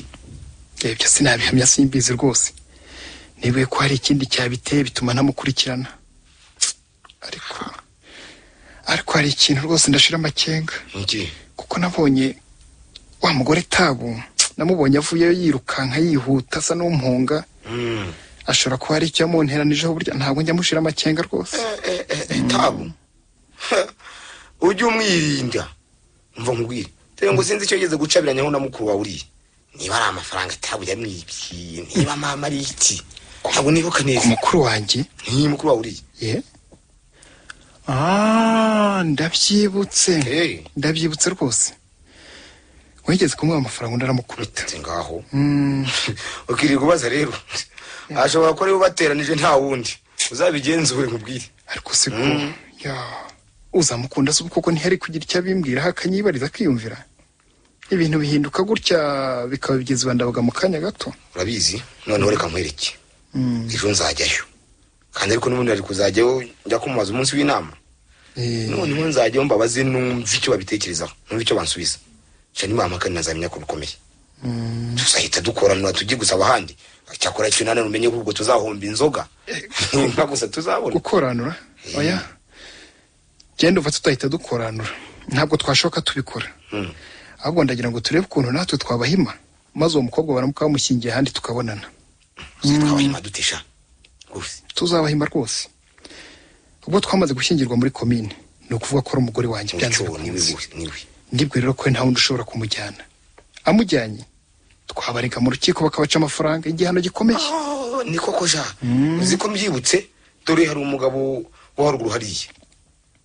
S4: ibyo sinabihamya simbizi rwose nibuye ko hari ikindi cyabiteye bituma ntamukurikirana ariko ariko hari ikintu rwose ndashira amakenga
S3: iki
S4: kuko nabonye wa mugore tabu namubonye avuyeyo yirukanka yihuta asa n'umpunga
S3: Mm.
S4: ashobora kuba hari icyo yamunteranijeho burya ntabwo njya mushira amakenga rwose
S3: Eh, eh, eh, tabu ujye umwirinda mva nkubwire dore ngo sinzi icyo yigeze gucabiranyaho na mukuru wawe uriya niba ari amafaranga tabu yamwibye niba mama ari iki ntabwo nibuka
S4: ku
S3: neza
S4: mukuru wanjye
S3: ni mukuru wawe uriya
S4: ye Ah, ndabyibutse
S3: Eh.
S4: ndabyibutse rwose wigeze kumuha amafaranga undi aramukubita
S3: bite ngaho
S4: Mm,
S3: ukirirwa ubaza rero ashobora kuba ariwe ubateranije nta wundi uzabigenzure nkubwire
S4: ariko siko ya uzamukunda se koko ntiyari kugira icyo abimbwiraho akanyibariza akiyumvira ibintu bihinduka gutya bikaba byiza bandabaga mu kanya gato
S3: urabizi noneho reka nkwereke
S4: Mm.
S3: ejo nzajyayo kandi ariko n'ubundi ari kuzajyayo njya kumubaza umunsi w'inama
S4: Eh,
S3: noneho nzajyayo mbabaze numve icyo babitekerezaho numve icyo bansubiza nca nibahamagara nazamenya ko bikomeye tuzahita dukorana tujye gusaba ahandi cyakora icyo nane umenye ko ubwo tuzahomba inzoga ni inka gusa tuzabona
S4: gukoranura oya genda uva tutahita dukoranura ntabwo twashoka tubikora
S3: Mm.
S4: ahubwo ndagira ngo turebe ukuntu natwe twabahima maze uwo mukobwa baramuka bamushyingiye ahandi tukabonana
S3: twabahima dutesha rwose
S4: tuzabahima rwose ubwo twamaze gushyingirwa muri komine ni ukuvuga ko ari umugore wanjye byanze
S3: muco niwe
S4: bikunze
S3: we, niwe
S4: ndibwo rero ko nta wundi ushobora kumujyana amujyanye twabarega mu rukiko bakabaca amafaranga igihano gikomeye
S3: Oh, ni koko ja uzi ko mbyibutse dore hari umugabo wo haruguru hariya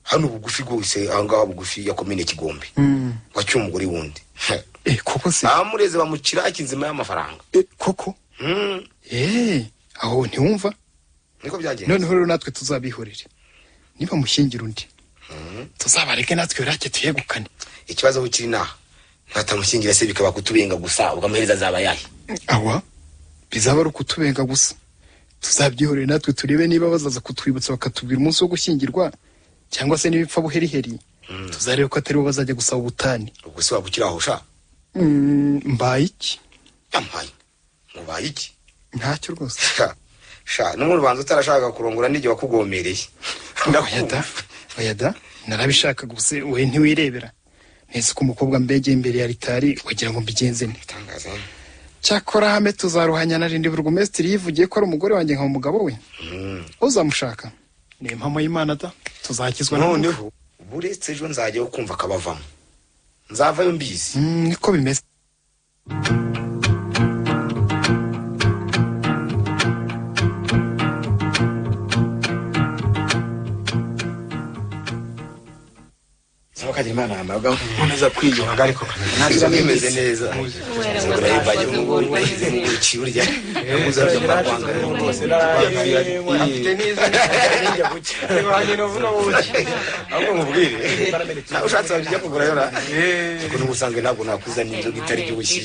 S3: hano bugufi rwose ahangaha bugufi yakomine kigombe wacyuye umugore wundi
S4: eh, koko se
S3: bamureze bamukira akinzima y'amafaranga
S4: eh, koko
S3: Mm,
S4: eh, aho ntiwumva
S3: niko byagenze
S4: noneho rero natwe tuzabihorere niba mushyingira undi tuzabareke natwe birake tuyegukane
S3: ikibazo aho kiri naha ntatamushyingira se bikaba kutubenga gusa ukamuhereza azaba yahe
S4: awa bizaba ari ukutubenga gusa tuzabyihorere natwe turebe niba bazaza kutwibutsa bakatubwira umunsi wo gushyingirwa cyangwa se n'ibipfa buheriheri tuzarebe ko atari bo bazajya gusaba ubutane
S3: ubwo se waba ukiri aho sha
S4: Mm, mbaye iki
S3: yampaye mubaye iki
S4: ntacyo rwose
S3: Sha, sha n'umuntu ubanza utarashaka kurongora n'igihe wakugomereye
S4: oya oyada narabishaka gusa we ntiwirebera ntese ko umukobwa mbegeye imbere ya ritari wagira ngo mbigenze nte
S3: Itangaza.
S4: cyakora hame tuzaruhanya na rindi burugumesitiri yivugiye ko ari umugore wanjye nka umugabo we
S3: Mm.
S4: uzamushaka ni impamo y'imana da tuzakizwa n'ubundi
S3: noneho ubu uretse ejo nzajyayo kumva akabavamo nzavayo mbizi
S4: Mm, niko bimeze
S1: Kagirimana amaga nkomeza kwiyunga ariko
S3: ntabwo bimeze neza
S6: Afite neza n'injya buke. Ibanye no vuno buke.
S3: ahubwo mubwire nawe ushatse wajya kugura yora kuko n'ubusanzwe ntabwo nakuza n'inzoga itari by'ubushyi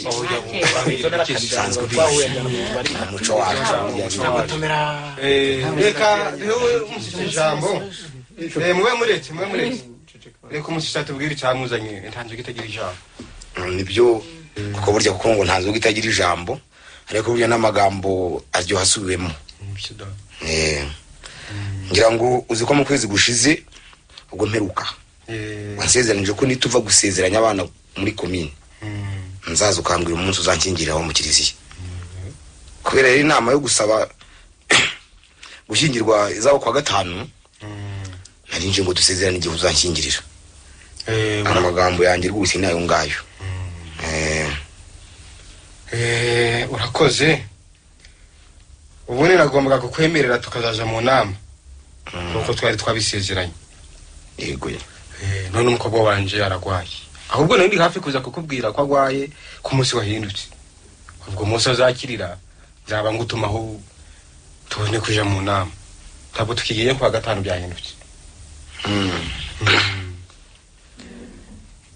S3: usanzwe ubizi ni umuco wacu
S6: Reka niwe umushyushya ijambo. Eh, Mube mureke, mube mureke. Reka umushyushya atubwire icyamuzanye. Nta nzoga itagira ijambo.
S3: nibyo kuko burya kuko ngo nta nzoga itagira ijambo ariko burya n'amagambo aryoha asubiwemo Eh, ngira ngo uzi ko mu kwezi gushize ubwo mperuka
S6: Eh,
S3: wansezeranije ko nituva gusezeranya abana muri komine nzaza ukambwira umunsi uzankingiriraho mu kiliziya kubera rero inama yo gusaba gushyingirwa izaba kwa gatanu narinje ngo dusezerane igihe uzanshyingirira
S6: eh,
S3: ari amagambo yanjye rwose ni ayo ngayo Eh,
S6: Eh, urakoze ubundi nagombaga kukwemerera tukazaza mu nama nuko twari twabisezeranye
S3: yego ye.
S6: Eh, none umukobwa wanje aragwaye ahubwo nari ndi hafi kuza kukubwira ko agwaye ku munsi wahindutse ubwo munsi azakirira nzaba ngutumaho tubone kuja mu nama ntabwo tukigiye kuwa gatanu byahindutse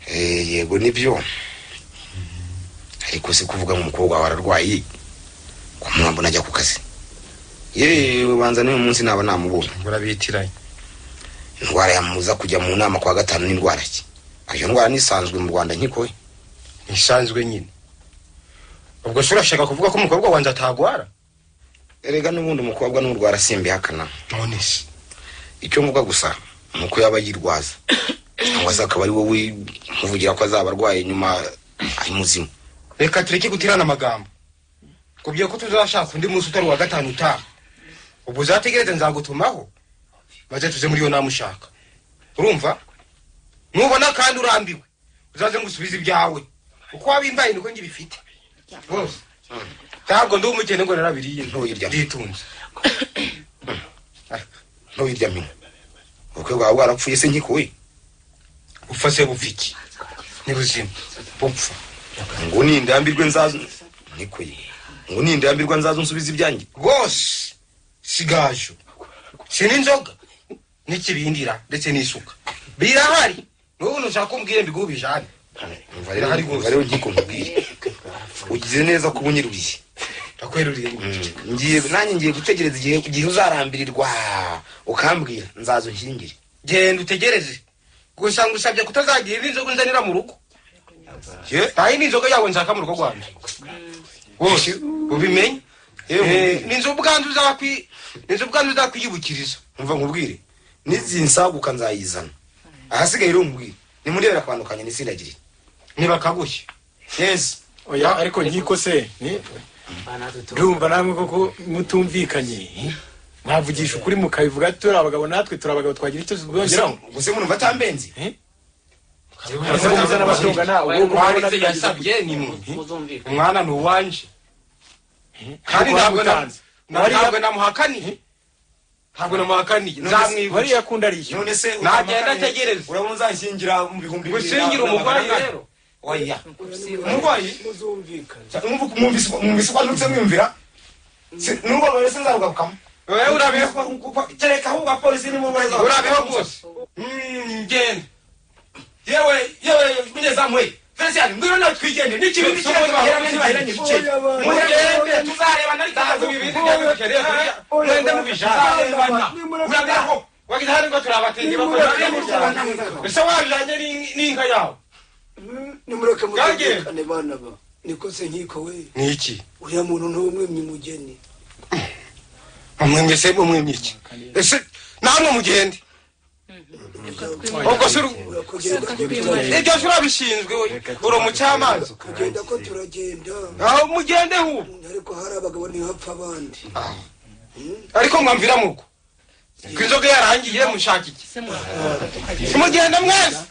S3: Eh, yego nibyo ariko si kuvuga ngo umukobwa wawe ararwaye ko mwambo najya ku kazi yewe banza n'uyu munsi naba namubonye
S6: urabitiranye
S3: indwara yamuza kujya mu nama kwa gatanu n'indwara ki iyo ndwara nisanzwe mu rwanda nkikoye
S6: ntisanzwe nyine ubwo se urashaka kuvuga ko umukobwa wanje atagwara
S3: erega n'ubundi umukobwa n'urwara simbihakana
S6: none se
S3: icyo mvuga gusa nuko yaba yirwaza cyangwa se akaba ari wowe nkuvugira ko azaba arwaye nyuma ari muzima
S6: reka tureke gutirana amagambo kubwira ko tuzashaka undi munsi utari uwa gatanu utaha ubwo uzategereze nzagutumaho maze tuze muri iyo nama ushaka urumva nubona kandi urambiwe uzaze ngusubize ibyawe uko wabimbaye niko njye bifite rwose ntabwo ndi umukene ngo narabiriye
S3: Ntuyirya.
S6: nditunze
S3: ntuwirya mina ubukwe bwawe bwarapfuye se nkikuwe
S6: upfa se bupfa iki ntibuzima bupfa
S3: ngo nindambirwe nzazo nikuye ngo nindambirwa nzazo nsubiza ibyanjye
S6: rwose sigajo si n'inzoga n'ikibindira ndetse n'isuka birahari n'ubu ntushaka kumbwira mbiguhe ubijane
S3: umva rero umva rero ngiye kumubwira ugize neza kuba unyiruriye
S6: ndakweruriye
S3: ngiye nanjye ngiye gutegereza igihe igihe uzarambirirwa ukambwira nzazo nkingire
S6: genda utegereze gusa ngusabye kutazagira indi nzoga unzanira mu rugo
S3: Ye?
S6: nta yindi nzoga yawe nshaka mu rugo rwanjye wose ubimenye Eh, ni inzu ubwandu uzakwi ni inzu ubwandu uzakwiyibukiriza
S3: umva nkubwire n'izi nsaguka nzayizana ahasigaye rero umubwire nimurebera akabandukanye nisindagirire
S6: ntibakagushye
S3: neza
S8: oya ariko nkiko se ni- urumva namwe koko mutumvikanye mwavugisha ukuri mukabivuga turi abagabo natwe turi abagabo twagira icyo tuzongeraho
S3: gusa umuntu mva atambenzi
S8: Ese ko muzana abatunga nawe, ubwo ubona
S6: warize
S8: byagize-
S6: yasabye ni mwe umwana ni uwanje kandi ntabwo na-
S8: Wamutanze.
S6: na-
S8: Wariya-
S6: ntabwo namuhakaniye ntabwo namuhakaniye nzamwibuka
S8: wariya kundi arishyura
S3: none se
S6: Nagenda ategereze.
S3: urabona uzanshyingira mu bihumbi bibiri
S6: gusingira umurwayi
S3: amafaranga.
S6: rero
S3: oya umurwayi Mwumva- mwumvise mwumvise ko ndutse mwiyumvira Si- nubwo rero se nzarugabukamo
S6: wowe urabeho
S3: kereka ahubwo abapolisi n'umurwayi
S6: urabeho rwose
S3: ngende yewe yewe munyezamuye felicien ngwino nawe twigende n'ikibi
S6: Tuvuze bahera n'ibahera n'ibiceri. Mugende,
S3: tuzarebana
S6: ntabwo bibiri byabibukereye mwende mubijane urabeho wagize hano ngo turabatenge bakorera ese wabijanye n'in- n'inka yawe
S9: nimureke
S6: Gange.
S9: mutekane bana ba niko se nkiko we
S6: ni iki
S9: uriya muntu ntuwe mwemye umugeni
S6: mumwemye se mumwemye iki ese namwe mugende ubwo se uru-
S9: urakugenda ko turagenda
S6: ibyo se urabishinzwe we uri umucamanza
S9: kugenda ko turagenda
S6: aho mugende hu
S9: ariko hari abagabo ntihapfa abandi
S6: ariko mwamvira mugo ko inzoga yarangiye mushaka iki mugende mwese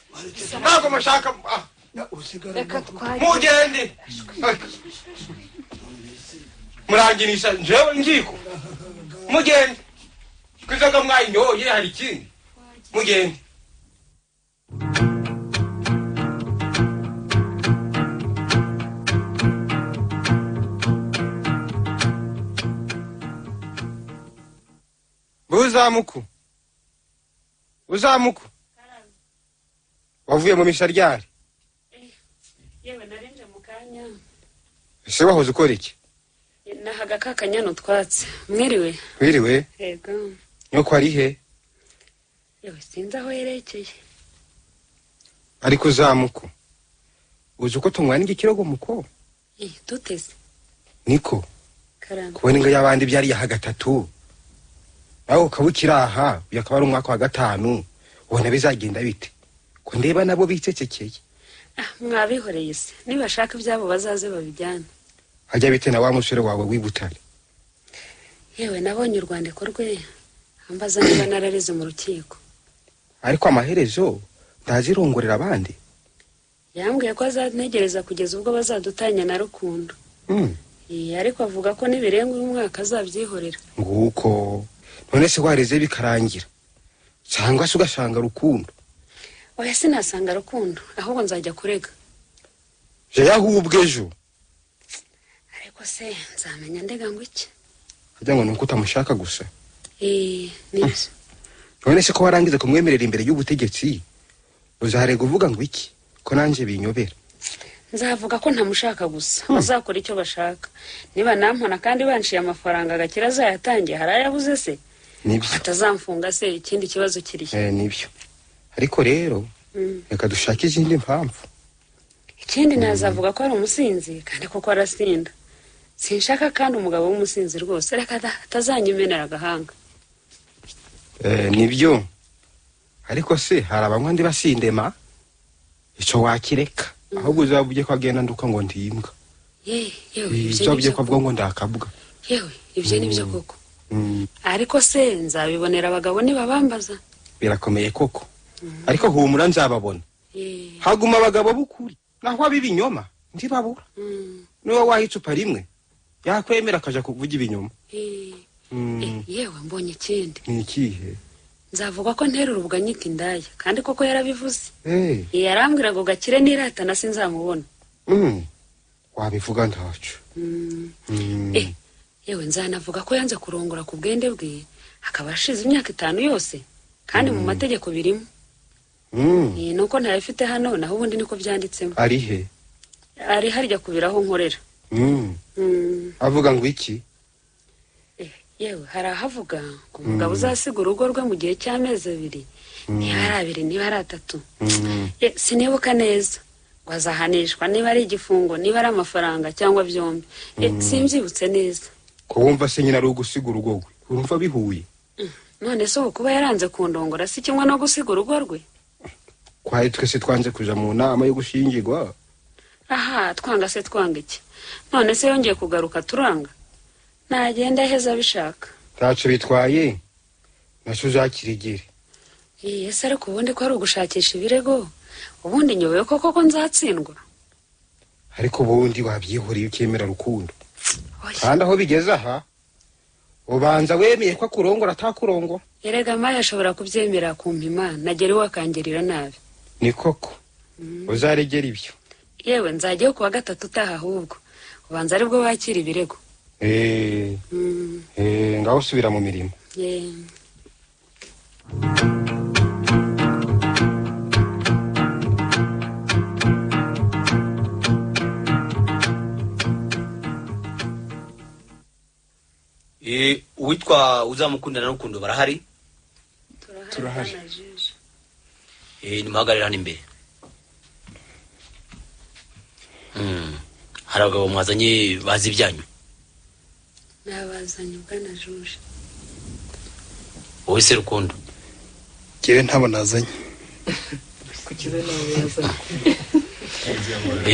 S6: ntabwo mushaka ah,
S9: Na usigara
S6: mugende murangirisha njewe ngiko mugende ko inzoga mwayinyoye hari ikindi mugende uzamuku uzamuku wavuye mu misharyari
S5: yewe narinje mu kanya
S6: ese wahoze ukora iki
S5: nahaga ka kanyana utwatsi mwiriwe
S6: wiriwe
S5: yego
S6: nyoko ari he
S5: yewe sinzi aho yerekeye
S6: ariko uzamuku uzi uko tumwana igikirego muko
S5: Eh, duteze
S6: niko
S5: karame
S6: kubona ingo y'abandi byari iya gatatu nawe ukaba ukiri aha uyu akaba ari umwaka wa gatanu ubona bizagenda bite ko ndeba nabo bicecekeye
S5: ah mwabihoreye se nibashaka ibyabo bazaze babijyane
S6: hajya bite na wa musore wawe w'i butare
S5: yewe nabonye urwandiko rwe ambaza niba narareze mu rukiko
S6: ariko amaherezo ndazirongorera abandi
S5: yambwiye ko azanegereza kugeza ubwo bazadutanya na rukundo
S6: Mm.
S5: Eh, ariko avuga ko nibirenga uyu mwaka azabyihorera
S6: nguko none se wareze bikarangira cyangwa se ugasanga rukundo
S5: oya sinasanga rukundo ahubwo nzajya kurega
S6: je yahubwe ejo
S5: ariko se nzamenya ndega ngo iki
S6: hajya ngo ni uko utamushaka gusa
S5: Eh, nibyo
S6: none se ko warangiza kumwemerera imbere y'ubutegetsi uzarega uvuga ngo iki ko nanjye binyobera
S5: nzavuga ko ntamushaka gusa bazakora icyo bashaka niba nampona kandi banciye amafaranga agakira azayatangiye hari ayabuze se
S6: nibyo
S5: atazamfunga se ikindi kibazo kirihe
S6: eh, nibyo ariko rero
S5: Mm.
S6: reka dushake izindi mpamvu
S5: ikindi nazavuga ko ari umusinzi kandi koko arasinda sinshaka kandi umugabo w'umusinzi rwose reka ata- atazanyimenera agahanga
S6: Eh, nibyo ariko se hari abanywa ndi basindema icyo wakireka ahubwo uzaba ugiye kwagenda nduka ngo ndi imbwa
S5: yewe yewe ibyo
S6: ibyo
S5: ni
S6: ugiye
S5: byo
S6: kwavuga ngo ndakabwa
S5: yewe ibyo ni byo koko
S6: Mm,
S5: ariko se nzabibonera abagabo nibabambaza
S6: birakomeye koko ariko humura nzababona
S5: Yewe,
S6: haguma abagabo b'ukuri naho ab'ibinyoma ntibabura
S5: mm,
S6: niba waha icupa rimwe yakwemera akaja kuvuga ibinyoma
S5: yewe.
S6: Mm,
S5: Eh, yewe mbonye ikindi
S6: ni ikihe
S5: nzavuga ko ntera urubwa nyita indaya kandi koko yarabivuze
S6: Eh,
S5: Eh, yarambwiraga ngo gakire nirata na sinzamubona
S6: mm, wabivuga ntacu
S5: Mm,
S6: Mm,
S5: eh yewe nzanavuga ko yanze kurongora ku bwende bwe akaba ashize imyaka itanu yose kandi mu mategeko birimo
S6: mm,
S5: Eh, nuko ntayafite hano naho ubundi niko byanditsemo
S6: ari he
S5: ari harya kubiraho nkorera
S6: Mm,
S5: Mm,
S6: avuga ngo iki
S5: eh, yewe hari ahavuga ngo umugabo uzasiga urugo rwe mu gihe cy'amezi abiri niba ari abiri niba ari atatu
S6: Mm,
S5: Eh, sinibuka neza ngo azahanishwa niba ari igifungo niba ari amafaranga cyangwa byombi Eh, simbyibutse neza
S6: ko wumva se nyine ari ugusiga urugo rwe urumva bihuye
S5: none se ubu kuba yaranze kundongora si kimwe no gusiga urugo rwe
S6: twari twese twanze kuja mu nama yo gushingirwa
S5: aha twanga se twanga iki none se yongeye kugaruka turanga nagenda aheza abishaka
S6: ntaco bitwaye naco uzakirigire
S5: Eh, ese ariko ubundi ko ari ugushakisha ibirego ubundi nyobewe ko koko nzatsindwa
S6: ariko ubundi wabyihoreye ukemera rukundo
S5: Oya,
S6: kandi aho bigeze aha ubanza wemeye ko akurongora atakurongora
S5: erega mayi ashobora kubyemera kumpima nagera iwe akangirira nabi
S6: ni koko uzaregera ibyo
S5: yewe nzajyayo kuwa gatatu utaha ahubwo ubanza aribwo wakira ibirego
S6: Eh,
S5: Mm,
S6: eh, ngaho usubira mu mirimo
S5: yeah.
S10: Eh, uwitwa uzamukundana n'urukundo barahari
S4: Turahari.
S10: Eh, nimuhagarare hano imbere Mm, hari abagabo mwazanye bazi ibyanyu
S5: nabazanye bwana juje
S10: wowe se rukundo
S4: ngewe ntabo nazanye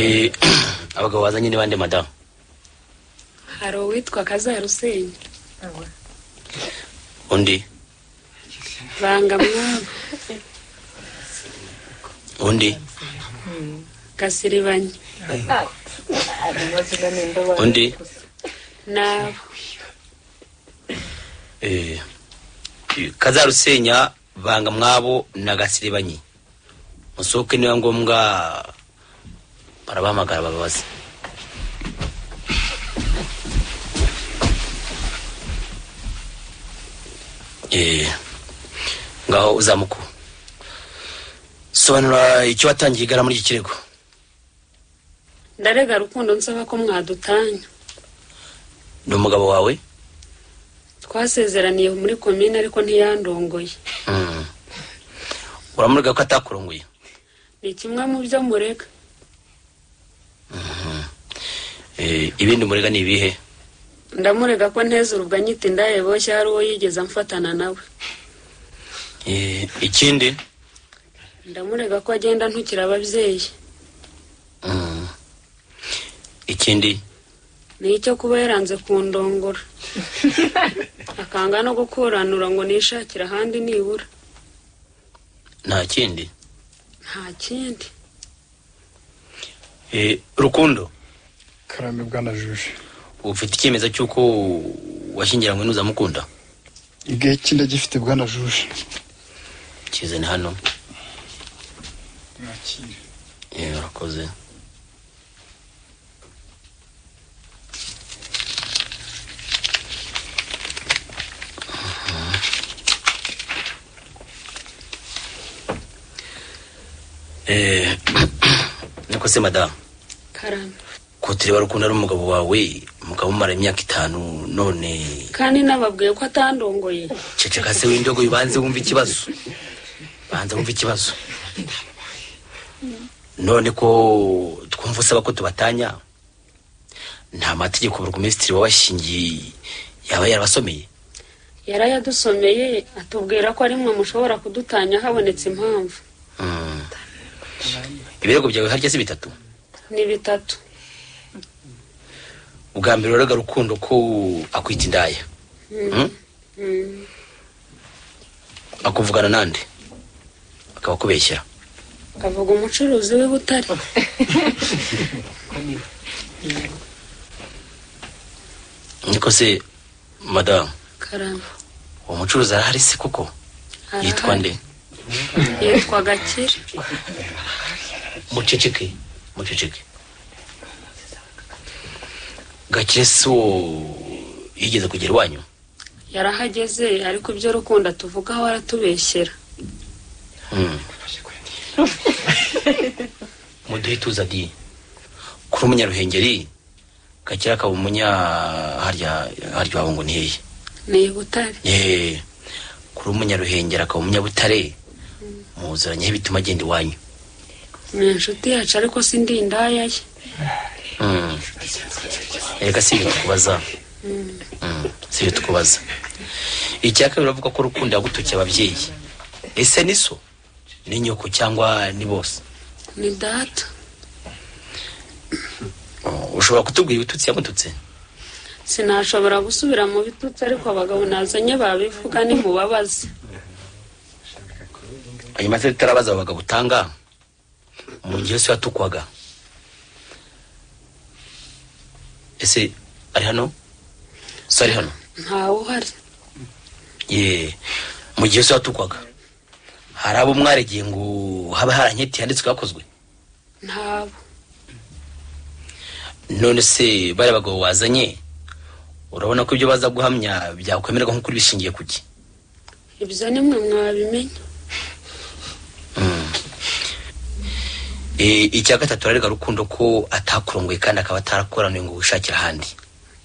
S10: Eh, abagabo bazanye ni bande madamu
S5: hari uwitwa kazarusenyi
S10: undi
S5: banga mwabo
S10: undi
S5: gasiribanye
S10: undi
S5: nabo
S10: Eh, kazarusenya banga mwabo na gasiribanyi musohoke niba ngombwa barabahamagara bababaze Eh, ngaho uzamuku sobanura icyo watangiye igara muri iki kirego
S5: ndarega rukundo nsaba ko mwadutanya
S10: ni umugabo wawe
S5: twasezeraniye muri komine ariko ntiyandongoye
S10: Mm. uramurega ko atakurongoye
S5: ni kimwe mu byo murega
S10: Eh, ibindi murega ni ibihe
S5: ndamurega ko nteze urubwa nyita indaye boshye hari uwo yigeze amfatana nawe
S10: Eh, ikindi
S5: ndamurega ko agenda ntukira ababyeyi
S10: Mm. ikindi
S5: ni icyo kuba yaranze kundongora akanga no gukuranura ngo nishakire ahandi nibura
S10: nta kindi
S5: nta kindi
S10: Eh, rukundo
S4: karame bwana juje
S10: ufite icyemezo cy'uko washyingiranywe n'uzamukunda
S4: igihe kindagifite bwana juje
S10: kizane hano
S4: mwakire
S10: Eh, urakoze Mhm. Eh, niko se madamu
S5: karame
S10: ko tureba rukundo ari umugabo wawe umugabo umara imyaka itanu none
S5: kandi nababwiye ko atandongoye
S10: ceceka se w'indogo ubanze wumva ikibazo banza wumva ikibazo none ko twumva usaba ko tubatanya nta mategeko burugumesitiri wabashingiye yaba yarabasomeye
S5: yarayadusomeye atubwira ko ari mwe mushobora kudutanya habonetse impamvu
S10: Mm. ibirego byawe harya si bitatu
S5: ni bitatu
S10: ubwa mbere uraga rukundo ko akwita indaya
S5: Mm.
S10: Mm?
S5: Mm.
S10: akuvugana nande akaba akubeshyera
S5: akavuga umucuruzi w'i butare
S10: niko se madamu
S5: karame
S10: uwo mucuruzi arahari se koko yitwa nde
S5: yitwa gakire
S10: muceceke muceceke gakire si uwo yigeze kugera iwanyu
S5: yarahageze ariko ibyo rukundo atuvugaho aratubeshyera
S10: Mm. muduhe ituza di kuri umunyaruhengeri gakire akaba umunya harya harya iwabo ngo ni hehe
S5: ni i butare
S10: Ye, kuri umunyaruhengeri akaba umunyabutare muzuranyeho ibituma agenda iwanyu
S5: ni inshuti yacu ariko sindi indaya ye
S10: Mm. reka si ibyo tukubaza
S5: Mm.
S10: Mm, si ibyo tukubaza icya kabiri uravuga ko urukundo yagutukiye ababyeyi ese ni so ni nyoko cyangwa ni bose
S5: ni data
S10: Oh, ushobora kutubwira ibitutsi yamututse
S5: sinashobora gusubira mu bitutsi ariko abagabo nazanye babivuga nimubabaze
S10: hanyuma se tutarabaza abo bagabo utanga mu gihe se yatukwaga ese ari hano so ari hano
S5: ntawe uhari
S10: ye mu gihe se yatukwaga hari abo mwaregeye ngo haba haranyeti yanditswe hakozwe
S5: ntabo
S10: none se bari abagabo wazanye urabona ko ibyo baza guhamya byakwemererwa nk'ukuri bishingiye ku ki
S5: ibyo nimwe mwabimenya
S10: Eh, icya gatatu ararega rukundo ko atakurongoye kandi akaba atarakoraniwe ngo wishakire ahandi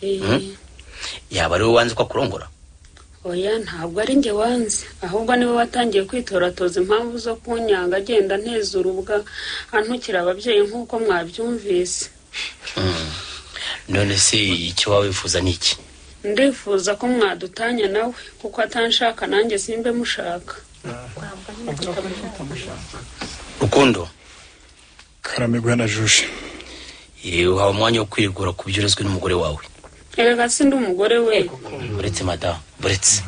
S5: Eh,
S10: Mm. yaba ari wowe wanze ko akurongora
S5: oya ntabwo ari njye wanze ahubwo nibo watangiye kwitoratoza impamvu zo kunyanga agenda ntezura ubwa antukira ababyeyi nk'uko mwabyumvise
S10: Mm. none se icyo waba wifuza ni iki
S5: ndifuza ko mwadutanya nawe kuko atanshaka nanjye simbe mushaka
S10: rukundo
S4: karame guhana juje
S10: eh, uhawe umwanya wo kwigura ku byo urezwe n'umugore wawe
S5: erega si ndi umugore we
S10: uretse madamu uretse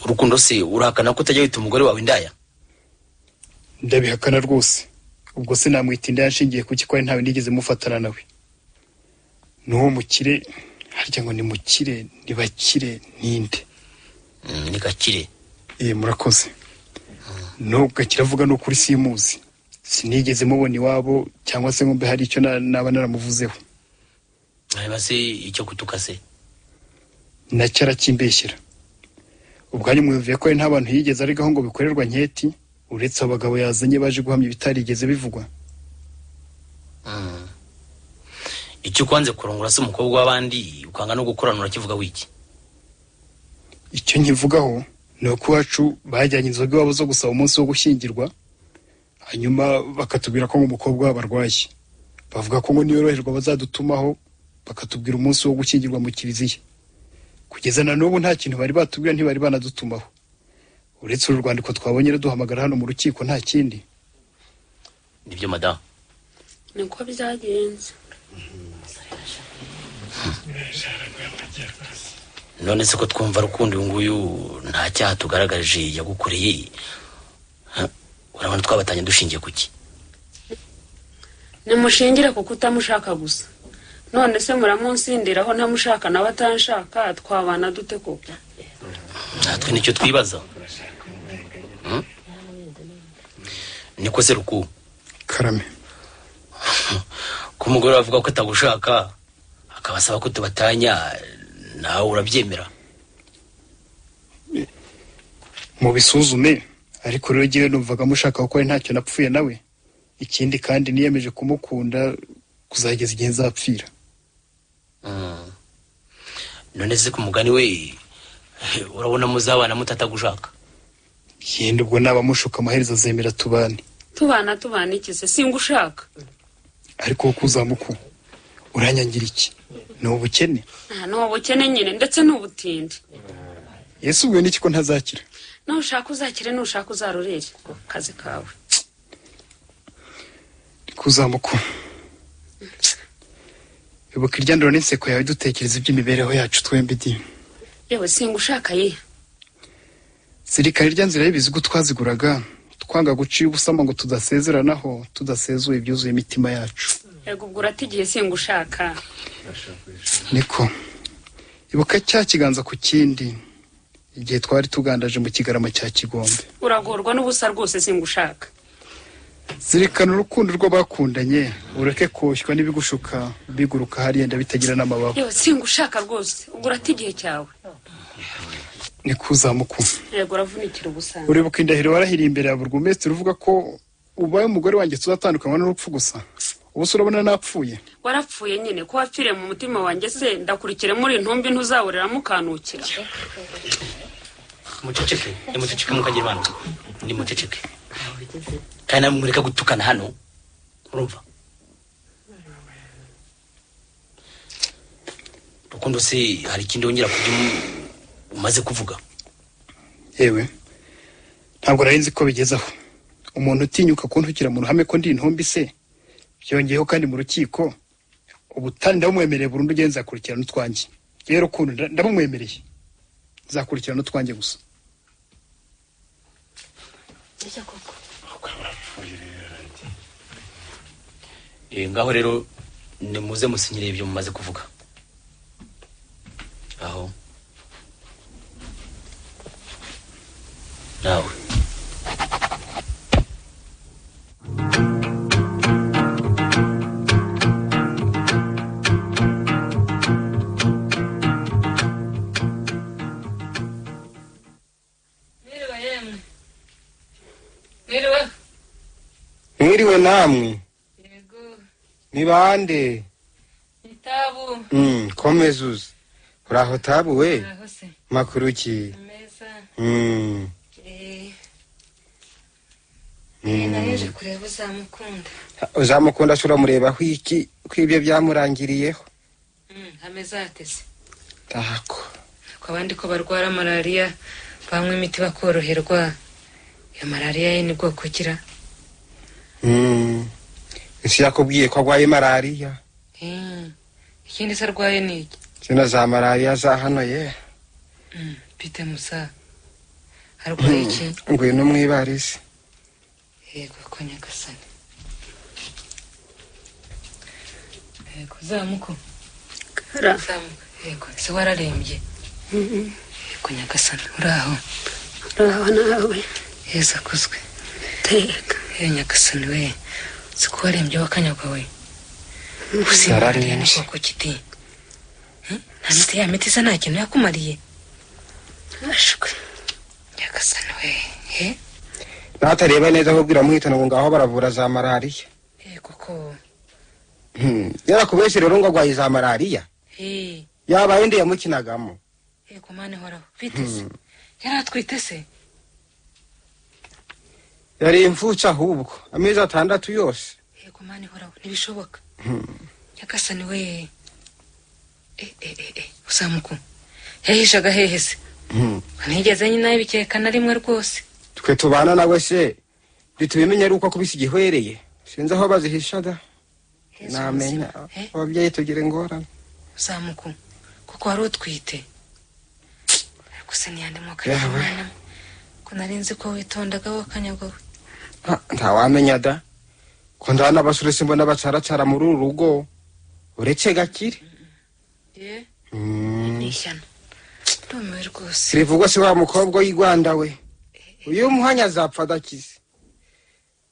S10: urukundo se urahakana ko utajya wita umugore wawe indaya
S4: ndabihakana rwose ubwo se namwita indaya nshingiye kuki ko ari ntawe nigeze mufatana nawe n'uwo mukire harya ngo ni mukire ni bakire ninde
S10: Mm, ni gakire
S4: ee murakoze nubwo akiravuga ni ukuri simuzi sinigeze mubona iwabo cyangwa se ngo mbe hari icyo na- naba naramuvuzeho
S10: hanyuma se icyo kutuka se
S4: nacyo arakimbeshyera ubwanyu mwumviye ko ari nta bantu yigeze arigaho ngo bikorerwa nketi uretse abagabo yazanye baje guhamya ibitarigeze bivugwa
S10: Mm. icyo kwanze kurongora se umukobwa w'abandi ukanga no gukoranura kivuga wiki
S4: icyo nkivugaho ni uko iwacu bajyanye inzoga iwabo zo gusaba umunsi wo gushyingirwa hanyuma bakatubwira ko ngo umukobwa wabo arwaye bavuga ko ngo niyoroherwa bazadutumaho bakatubwira umunsi wo gushyingirwa mu kiliziya kugeza na n'ubu nta kintu bari batubwira ntibari banadutumaho uretse uru rwandiko twabonye ruduhamagara hano mu rukiko nta kindi
S10: nibyo madamu
S5: niko byagenze
S10: none se ko twumva rukundo uyu nguyu nta cyaha tugaragarije yagukoreye Ha? urabona twabatanye dushingiye ku ki
S5: nimushingire kuko utamushaka gusa none se muramunsindiraho ntamushaka nawe atanshaka twabana dute koko
S10: natwe nicyo twibaza Mm? niko se ruku
S4: karame
S10: ko umugore avuga ko atagushaka akaba asaba ko tubatanya nawe urabyemera
S4: mubisuzume ariko rero jyewe numvaga mushaka kuko ari ntacyo napfuye nawe ikindi kandi niyemeje kumukunda kuzageza igihe nzapfira
S10: Mm. none se ku mugani we urabona muzabana mutatagushaka
S4: yenda ubwo nabamushuka amaherezo azemera tubane
S5: tubana tubana iki se singushaka
S4: ariko wowe kuzamuku uranyangira iki ni ubukene
S5: Aha, ni ubukene nyine ndetse n'ubutindi
S4: yesu ubwo n'iki ko ntazakira
S5: nushaka uzakire nushaka uzarorere ku kazi kawe
S4: ndi kuzamuka ibuka iryaniro n'inseko yawe dutekereza iby'imibereho yacu twembi di
S5: yewe singa ushaka ye
S4: zirikana irya nzira y'ibizigu twaziguraga twanga guciye ubusamo ngo tudasezeranaho tudasezuye ibyuzuye imitima yacu
S5: yego ubwo uratigiye singa ushaka
S4: niko ibuka cya kiganza ku kindi igihe twari tugandaje mu kigarama cya kigombe
S5: uragorwa n'ubusa rwose singa ushaka
S4: zirikana urukundo rw'abakundanye ureke koshywa n'ibigushuka biguruka hariya bitagira n'amababa
S5: yewe singa ushaka rwose ubwo uratigiye cyawe
S4: ni kuzamuku
S5: yego uravunikira ubusa
S4: uribuka indahiro warahiriye imbere ya buri umesitiri uvuga ko ubaye umugore wanjye tuzatandukanywa n'urupfu gusa ubu se urabona napfuye
S5: warapfuye nyine ko wapfiriye mu mutima wanjye se ndakurikire muri ntumbi ntuzabureramo ukanukira
S10: muceceke nimuceceke mukagira imana nimuceceke kandi namwe mureka gutukana hano urumva rukundo se hari ikindi wongera kubyo umaze kuvuga
S4: yewe ntabwo nari nzi ko bigeze aho umuntu utinyuka kuntukira mu ruhame ko ndi intumbi se byongeyeho kandi mu rukiko ubutane ndabumwemereye burundu ugenza yakurikirana utwanjye yewe rukundo nda- ndabumwemereye nzakurikirana utwanjye gusa
S10: Eh, ngaho rero nimuze musinyire ibyo mumaze kuvuga aho nawe
S7: Mwiriwe yemwe mwiriwe
S6: mwiriwe namwe
S7: yego
S6: ni bande
S7: itabu
S6: Mm, komeza uze uraho tabu we
S7: aho se
S6: makuru ki
S7: ameza
S6: Mm,
S7: eh
S6: mm.
S7: naje kureba uzamukunda
S6: uzamukunda se uramurebaho iki ko ibyo byamurangiriyeho
S7: Mm, ameza yateze
S6: tako
S7: ku abandi ko barwara malariya banywa imiti bakoroherwa iyo malariya ye ni bwoko ugira
S6: Mm. ese yakubwiye ko arwaye malariya
S7: Eh, ikindi se arwaye ni iki
S6: zino za malariya za hano ye
S7: Mm, bite musa arwaye iki
S6: ngwino mu ivarisi
S7: yego ko nyagasani yego zamuko
S5: Kara.
S7: zamuko yego se wararembye yego nyagasani uraho
S5: uraho nawe
S7: heza kuzwe
S5: teka
S7: yewe nyagasani we si ko warembye wakanyagwa we
S6: Yararembye.
S7: usimbarariye n'ubwoko kiti nta miti ya miti isa nta kintu yakumariye
S5: ashwe
S7: nyagasani we he
S6: natareba neza ahubwo iramuhitana ngo ngaho baravura za malariya
S7: yego ko
S6: Mm. yarakubeshe rero ngo arwaye za malariya
S7: he
S6: yabaye ndi yamukinagamo
S7: yego mani horaho biteze yari atwite se
S6: yari imfutse ahubwo amezi atandatu yose
S7: yego mani horaho ntibishoboka nyagasani we Eh, eh, eh, eh, uzamuku yahishaga hehe se
S6: Mm.
S7: ntigeze nyina yabikeka na rimwe rwose
S6: twe tubana nawe se ntitubimenya ari uko kubisa igihwereye sinzi aho bazihishaga
S7: Yezu
S6: namenya
S7: muzima. Eh,
S6: ababyeyi tugira ingorane
S7: uzamuku kuko wari utwite ariko se ntiyandi moko
S6: Yawe.
S7: mwana ko nari nzi ko witondaga wakanyagawe
S6: Ah, ntawamenya da ko ndabona abasore simbona bacaracara muri uru rugo uretse gakire
S7: ye
S6: Mm.
S7: ni ishyano ndumiwe rwose
S6: sirivugwa si wa mukobwa w'igwanda we uyu muhanya azapfa adakize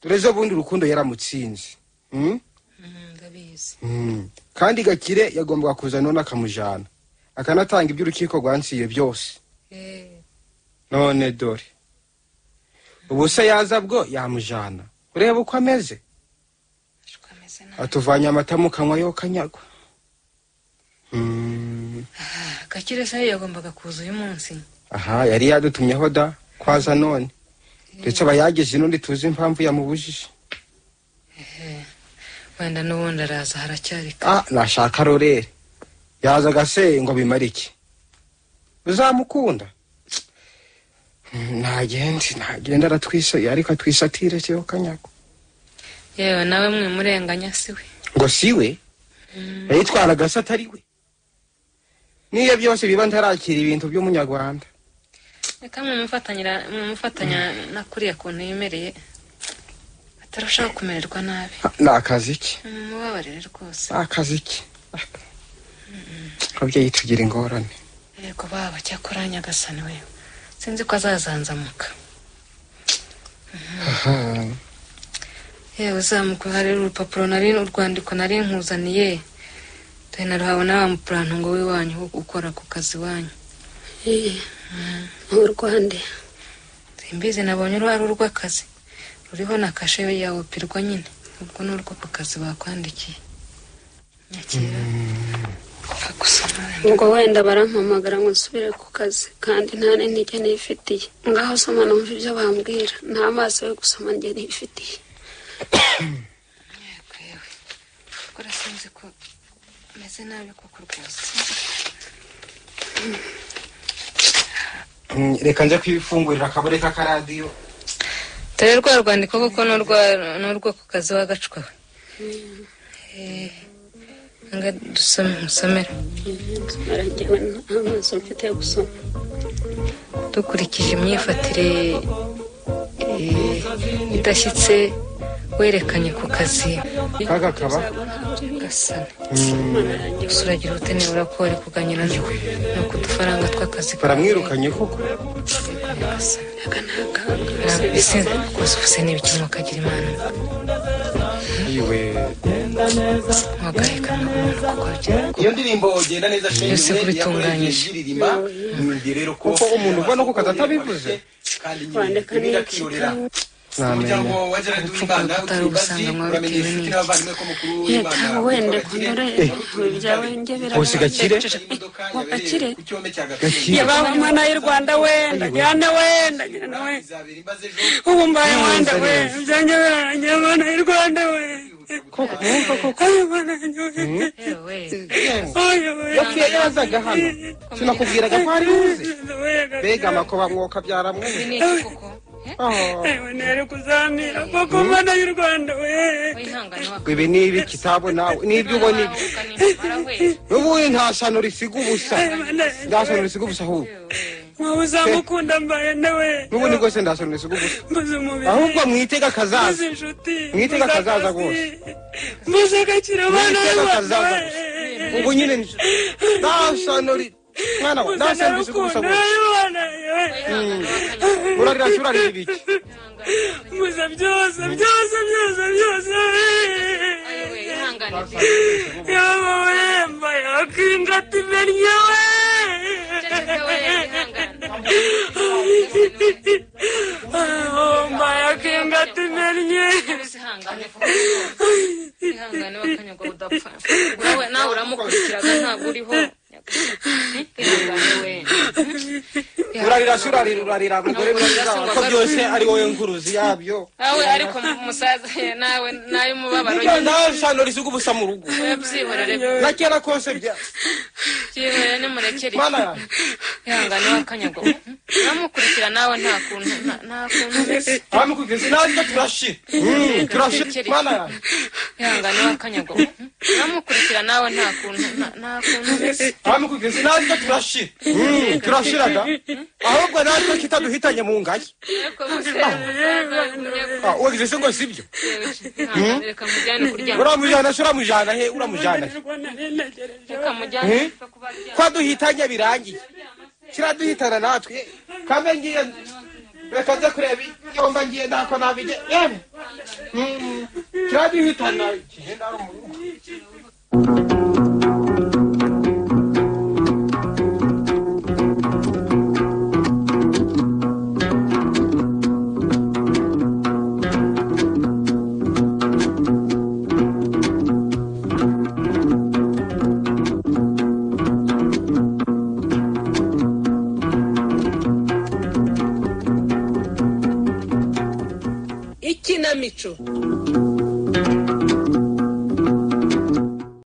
S6: dore zo bundi urukundo yaramutsinze Mm?
S7: Mm, ndabizi
S6: Mm. kandi gakire yagombaga kuza none akamujana akanatanga iby'urukiko rwansiye byose
S7: Eh,
S6: none dore ubu se yaza bwo yamujana ureba uko ameze
S7: ariko ameze nabi
S6: atuvanye amata mu kanwa yo kanyagwa Mm,
S7: Ah, gakire se yagombaga kuza uyu munsi
S6: aha yari yadutumyeho da kwaza none ndetse aba yagize n'undi tuzi impamvu yamubujije
S7: wenda n'ubundi araza haracyari kare.
S6: ah nashaka rorere yazaga se ngo bimare iki uzamukunda
S4: ntagenda ntagenda aratwisa ariko atwisatire cyo kanyago
S7: yewe nawe mwe murenganya si we
S6: ngo siwe yayitwaraga se atari we niyo byose biba ntarakira ibintu by'umunyarwanda
S7: reka mwe mufatanyira- mumufatanya na kuriya kuntu yemereye atarushaho kumererwa nabi
S6: ni akazi ke
S7: mumubabarire rwose
S4: akazi ke ababyeyi tugira ingorane
S7: yego baba cyakora nyagasani we sinzi ko azazanzamuka yewe uzamuka hari urupapuro nari urwandiko nari nkuzaniye dore naruhabona wa mupuranto ngo w'iwanyu wo ukora ku kazi iwanyu
S5: urwande
S7: simbizi nabonye uru ari urw'akazi ruriho na kashe yawe pirwa nyine ubwo ni urwo ku kazi bakwandikiye
S5: ubwo wenda barampamagara ngo nsubire ku kazi kandi nta n'intege nifitiye ngaho soma numva ibyo bambwira nta maso yo gusoma njye nifitiye
S7: gukora sinzi ko meze nabi koko rwose
S6: Mm, reka njya kwifungurira akabure k'akaradiyo
S7: dore rwa rwandiko kuko ni urwa- ni urwo ku kazi wagacwa we Eh, nga dusome musomera
S5: nsomera njyewe nta maso mfite yo gusoma
S7: dukurikije imyifatire eh, idashyitse werekanye ku kazi
S6: kaga kaba
S7: gasana gusa uragira ubute nibura ko wari kuganira no no ku dufaranga tw'akazi
S6: baramwirukanye koko
S7: Ntabwo isinzi rwose ubu se n'ibikino ukagira imana
S6: yiwe
S7: wagaheka
S6: iyo ndirimbo genda neza shenge
S7: Byose
S6: yari
S7: kubitunganyije.
S6: yakoresheje iririmba mwumviye rero ko
S4: Kuko umuntu ubona ko kazi atabivuze.
S6: kandi nyine
S5: Kwandika
S6: ibi
S5: ni
S6: bigakirorera umuryango
S4: namenye
S6: wa gerard uwimana
S7: ubutari
S6: ukibazi
S7: ubusanganywe
S6: uramenye
S7: bitewe
S6: inshuti
S7: n'iki.
S6: n'abavandimwe ko mukuru w'imana
S5: yatawe wenda
S6: Gakire,
S5: kundore ibi byawe njye
S6: Nkusi Gakire.
S5: birabanje
S6: imodoka
S5: ngo
S6: yabereye
S5: akire.
S6: ku cyome cya gakire
S5: yaba mwana y'u rwanda wenda njyana wenda njyana wenda
S6: izabera imbaze ejo
S5: ubu mbaye wenda we byanjye birangiye mwana y'u rwanda we Ayo mwana yanjye we. Ayo we.
S6: yapfuye yazaga hano sinakubwiraga ko ari uze
S5: We, Gakire.
S6: mbega amakuba mwoka byaramwumva
S5: Ewe nere kuzamira koko mwana y'u rwanda we
S6: ibi ni ibi kitabona n'ibyo ubona ibi ubundi nta shyano risiga ubusa nta shyano risiga ubusa ahubwo
S5: nkawe uzamukunda mbaye nawe
S6: n'ubundi rwose nta shyano risiga ubusa
S5: mbuze umubiri
S6: ahubwo mwitega
S5: mbuze
S6: akazaza
S5: inshuti
S6: mwitega
S5: mbuze
S6: akazaza
S5: akazi,
S6: rwose.
S5: mbuze gakira mwana y'u
S6: Mwitega
S5: rwanda
S6: akazaza
S5: we
S6: ubu nyine ni- nta shyano ri mwana we nta
S5: mbuze
S6: shyano risiga ubusa
S5: narukunda
S6: ahubwo
S5: y'imana we
S6: urarira se urarira ibiki
S5: mbuze byose byose byose byose yaba we mbaye akingata imennye we mbaye akingata imennye
S7: ihangane bakanyagwa udapfa nawe nawe uramukurikiraga ntabwo uriho ihangane we
S6: urarira se urarira urarira mugore urarira ko byose ari wowe nkuruzi yabyo
S7: nawe ariko umusaza nawe nayo umubabaro
S6: nibyo nta shyano risiga ubusa mu rugo
S7: byihorere
S6: na kera kose bya
S7: byihorere nimurekere
S6: mana yanjye
S7: ihangane wakanyagwa uramukurikira nawe nta kuntu nta- nta kuntu umeze
S6: abamukubise natwe turashira Mm, turashira mana yanjye
S7: ihangane wakanyagwa uramukurikira nawe nta kuntu nta- nta kuntu umeze
S6: abamukubise natwe turashira Mm, turashiraga ahubwo natwe kitaduhitanye mu ngayi
S7: ariko gusa
S6: Ah, wagize se ngo sibyo
S7: ihangane reka mujyane kuryama
S6: uramujyana se uramujyana he uramujyana he
S7: reka mujyane
S6: Eh? kwaduhitanye birangiye kiraduhitana natwe kambe ngiye reka nze kureba yomba ngiye ntako nabijye yemwe Mm, kiraduhitana igihe nari mu rugo
S11: ikinamico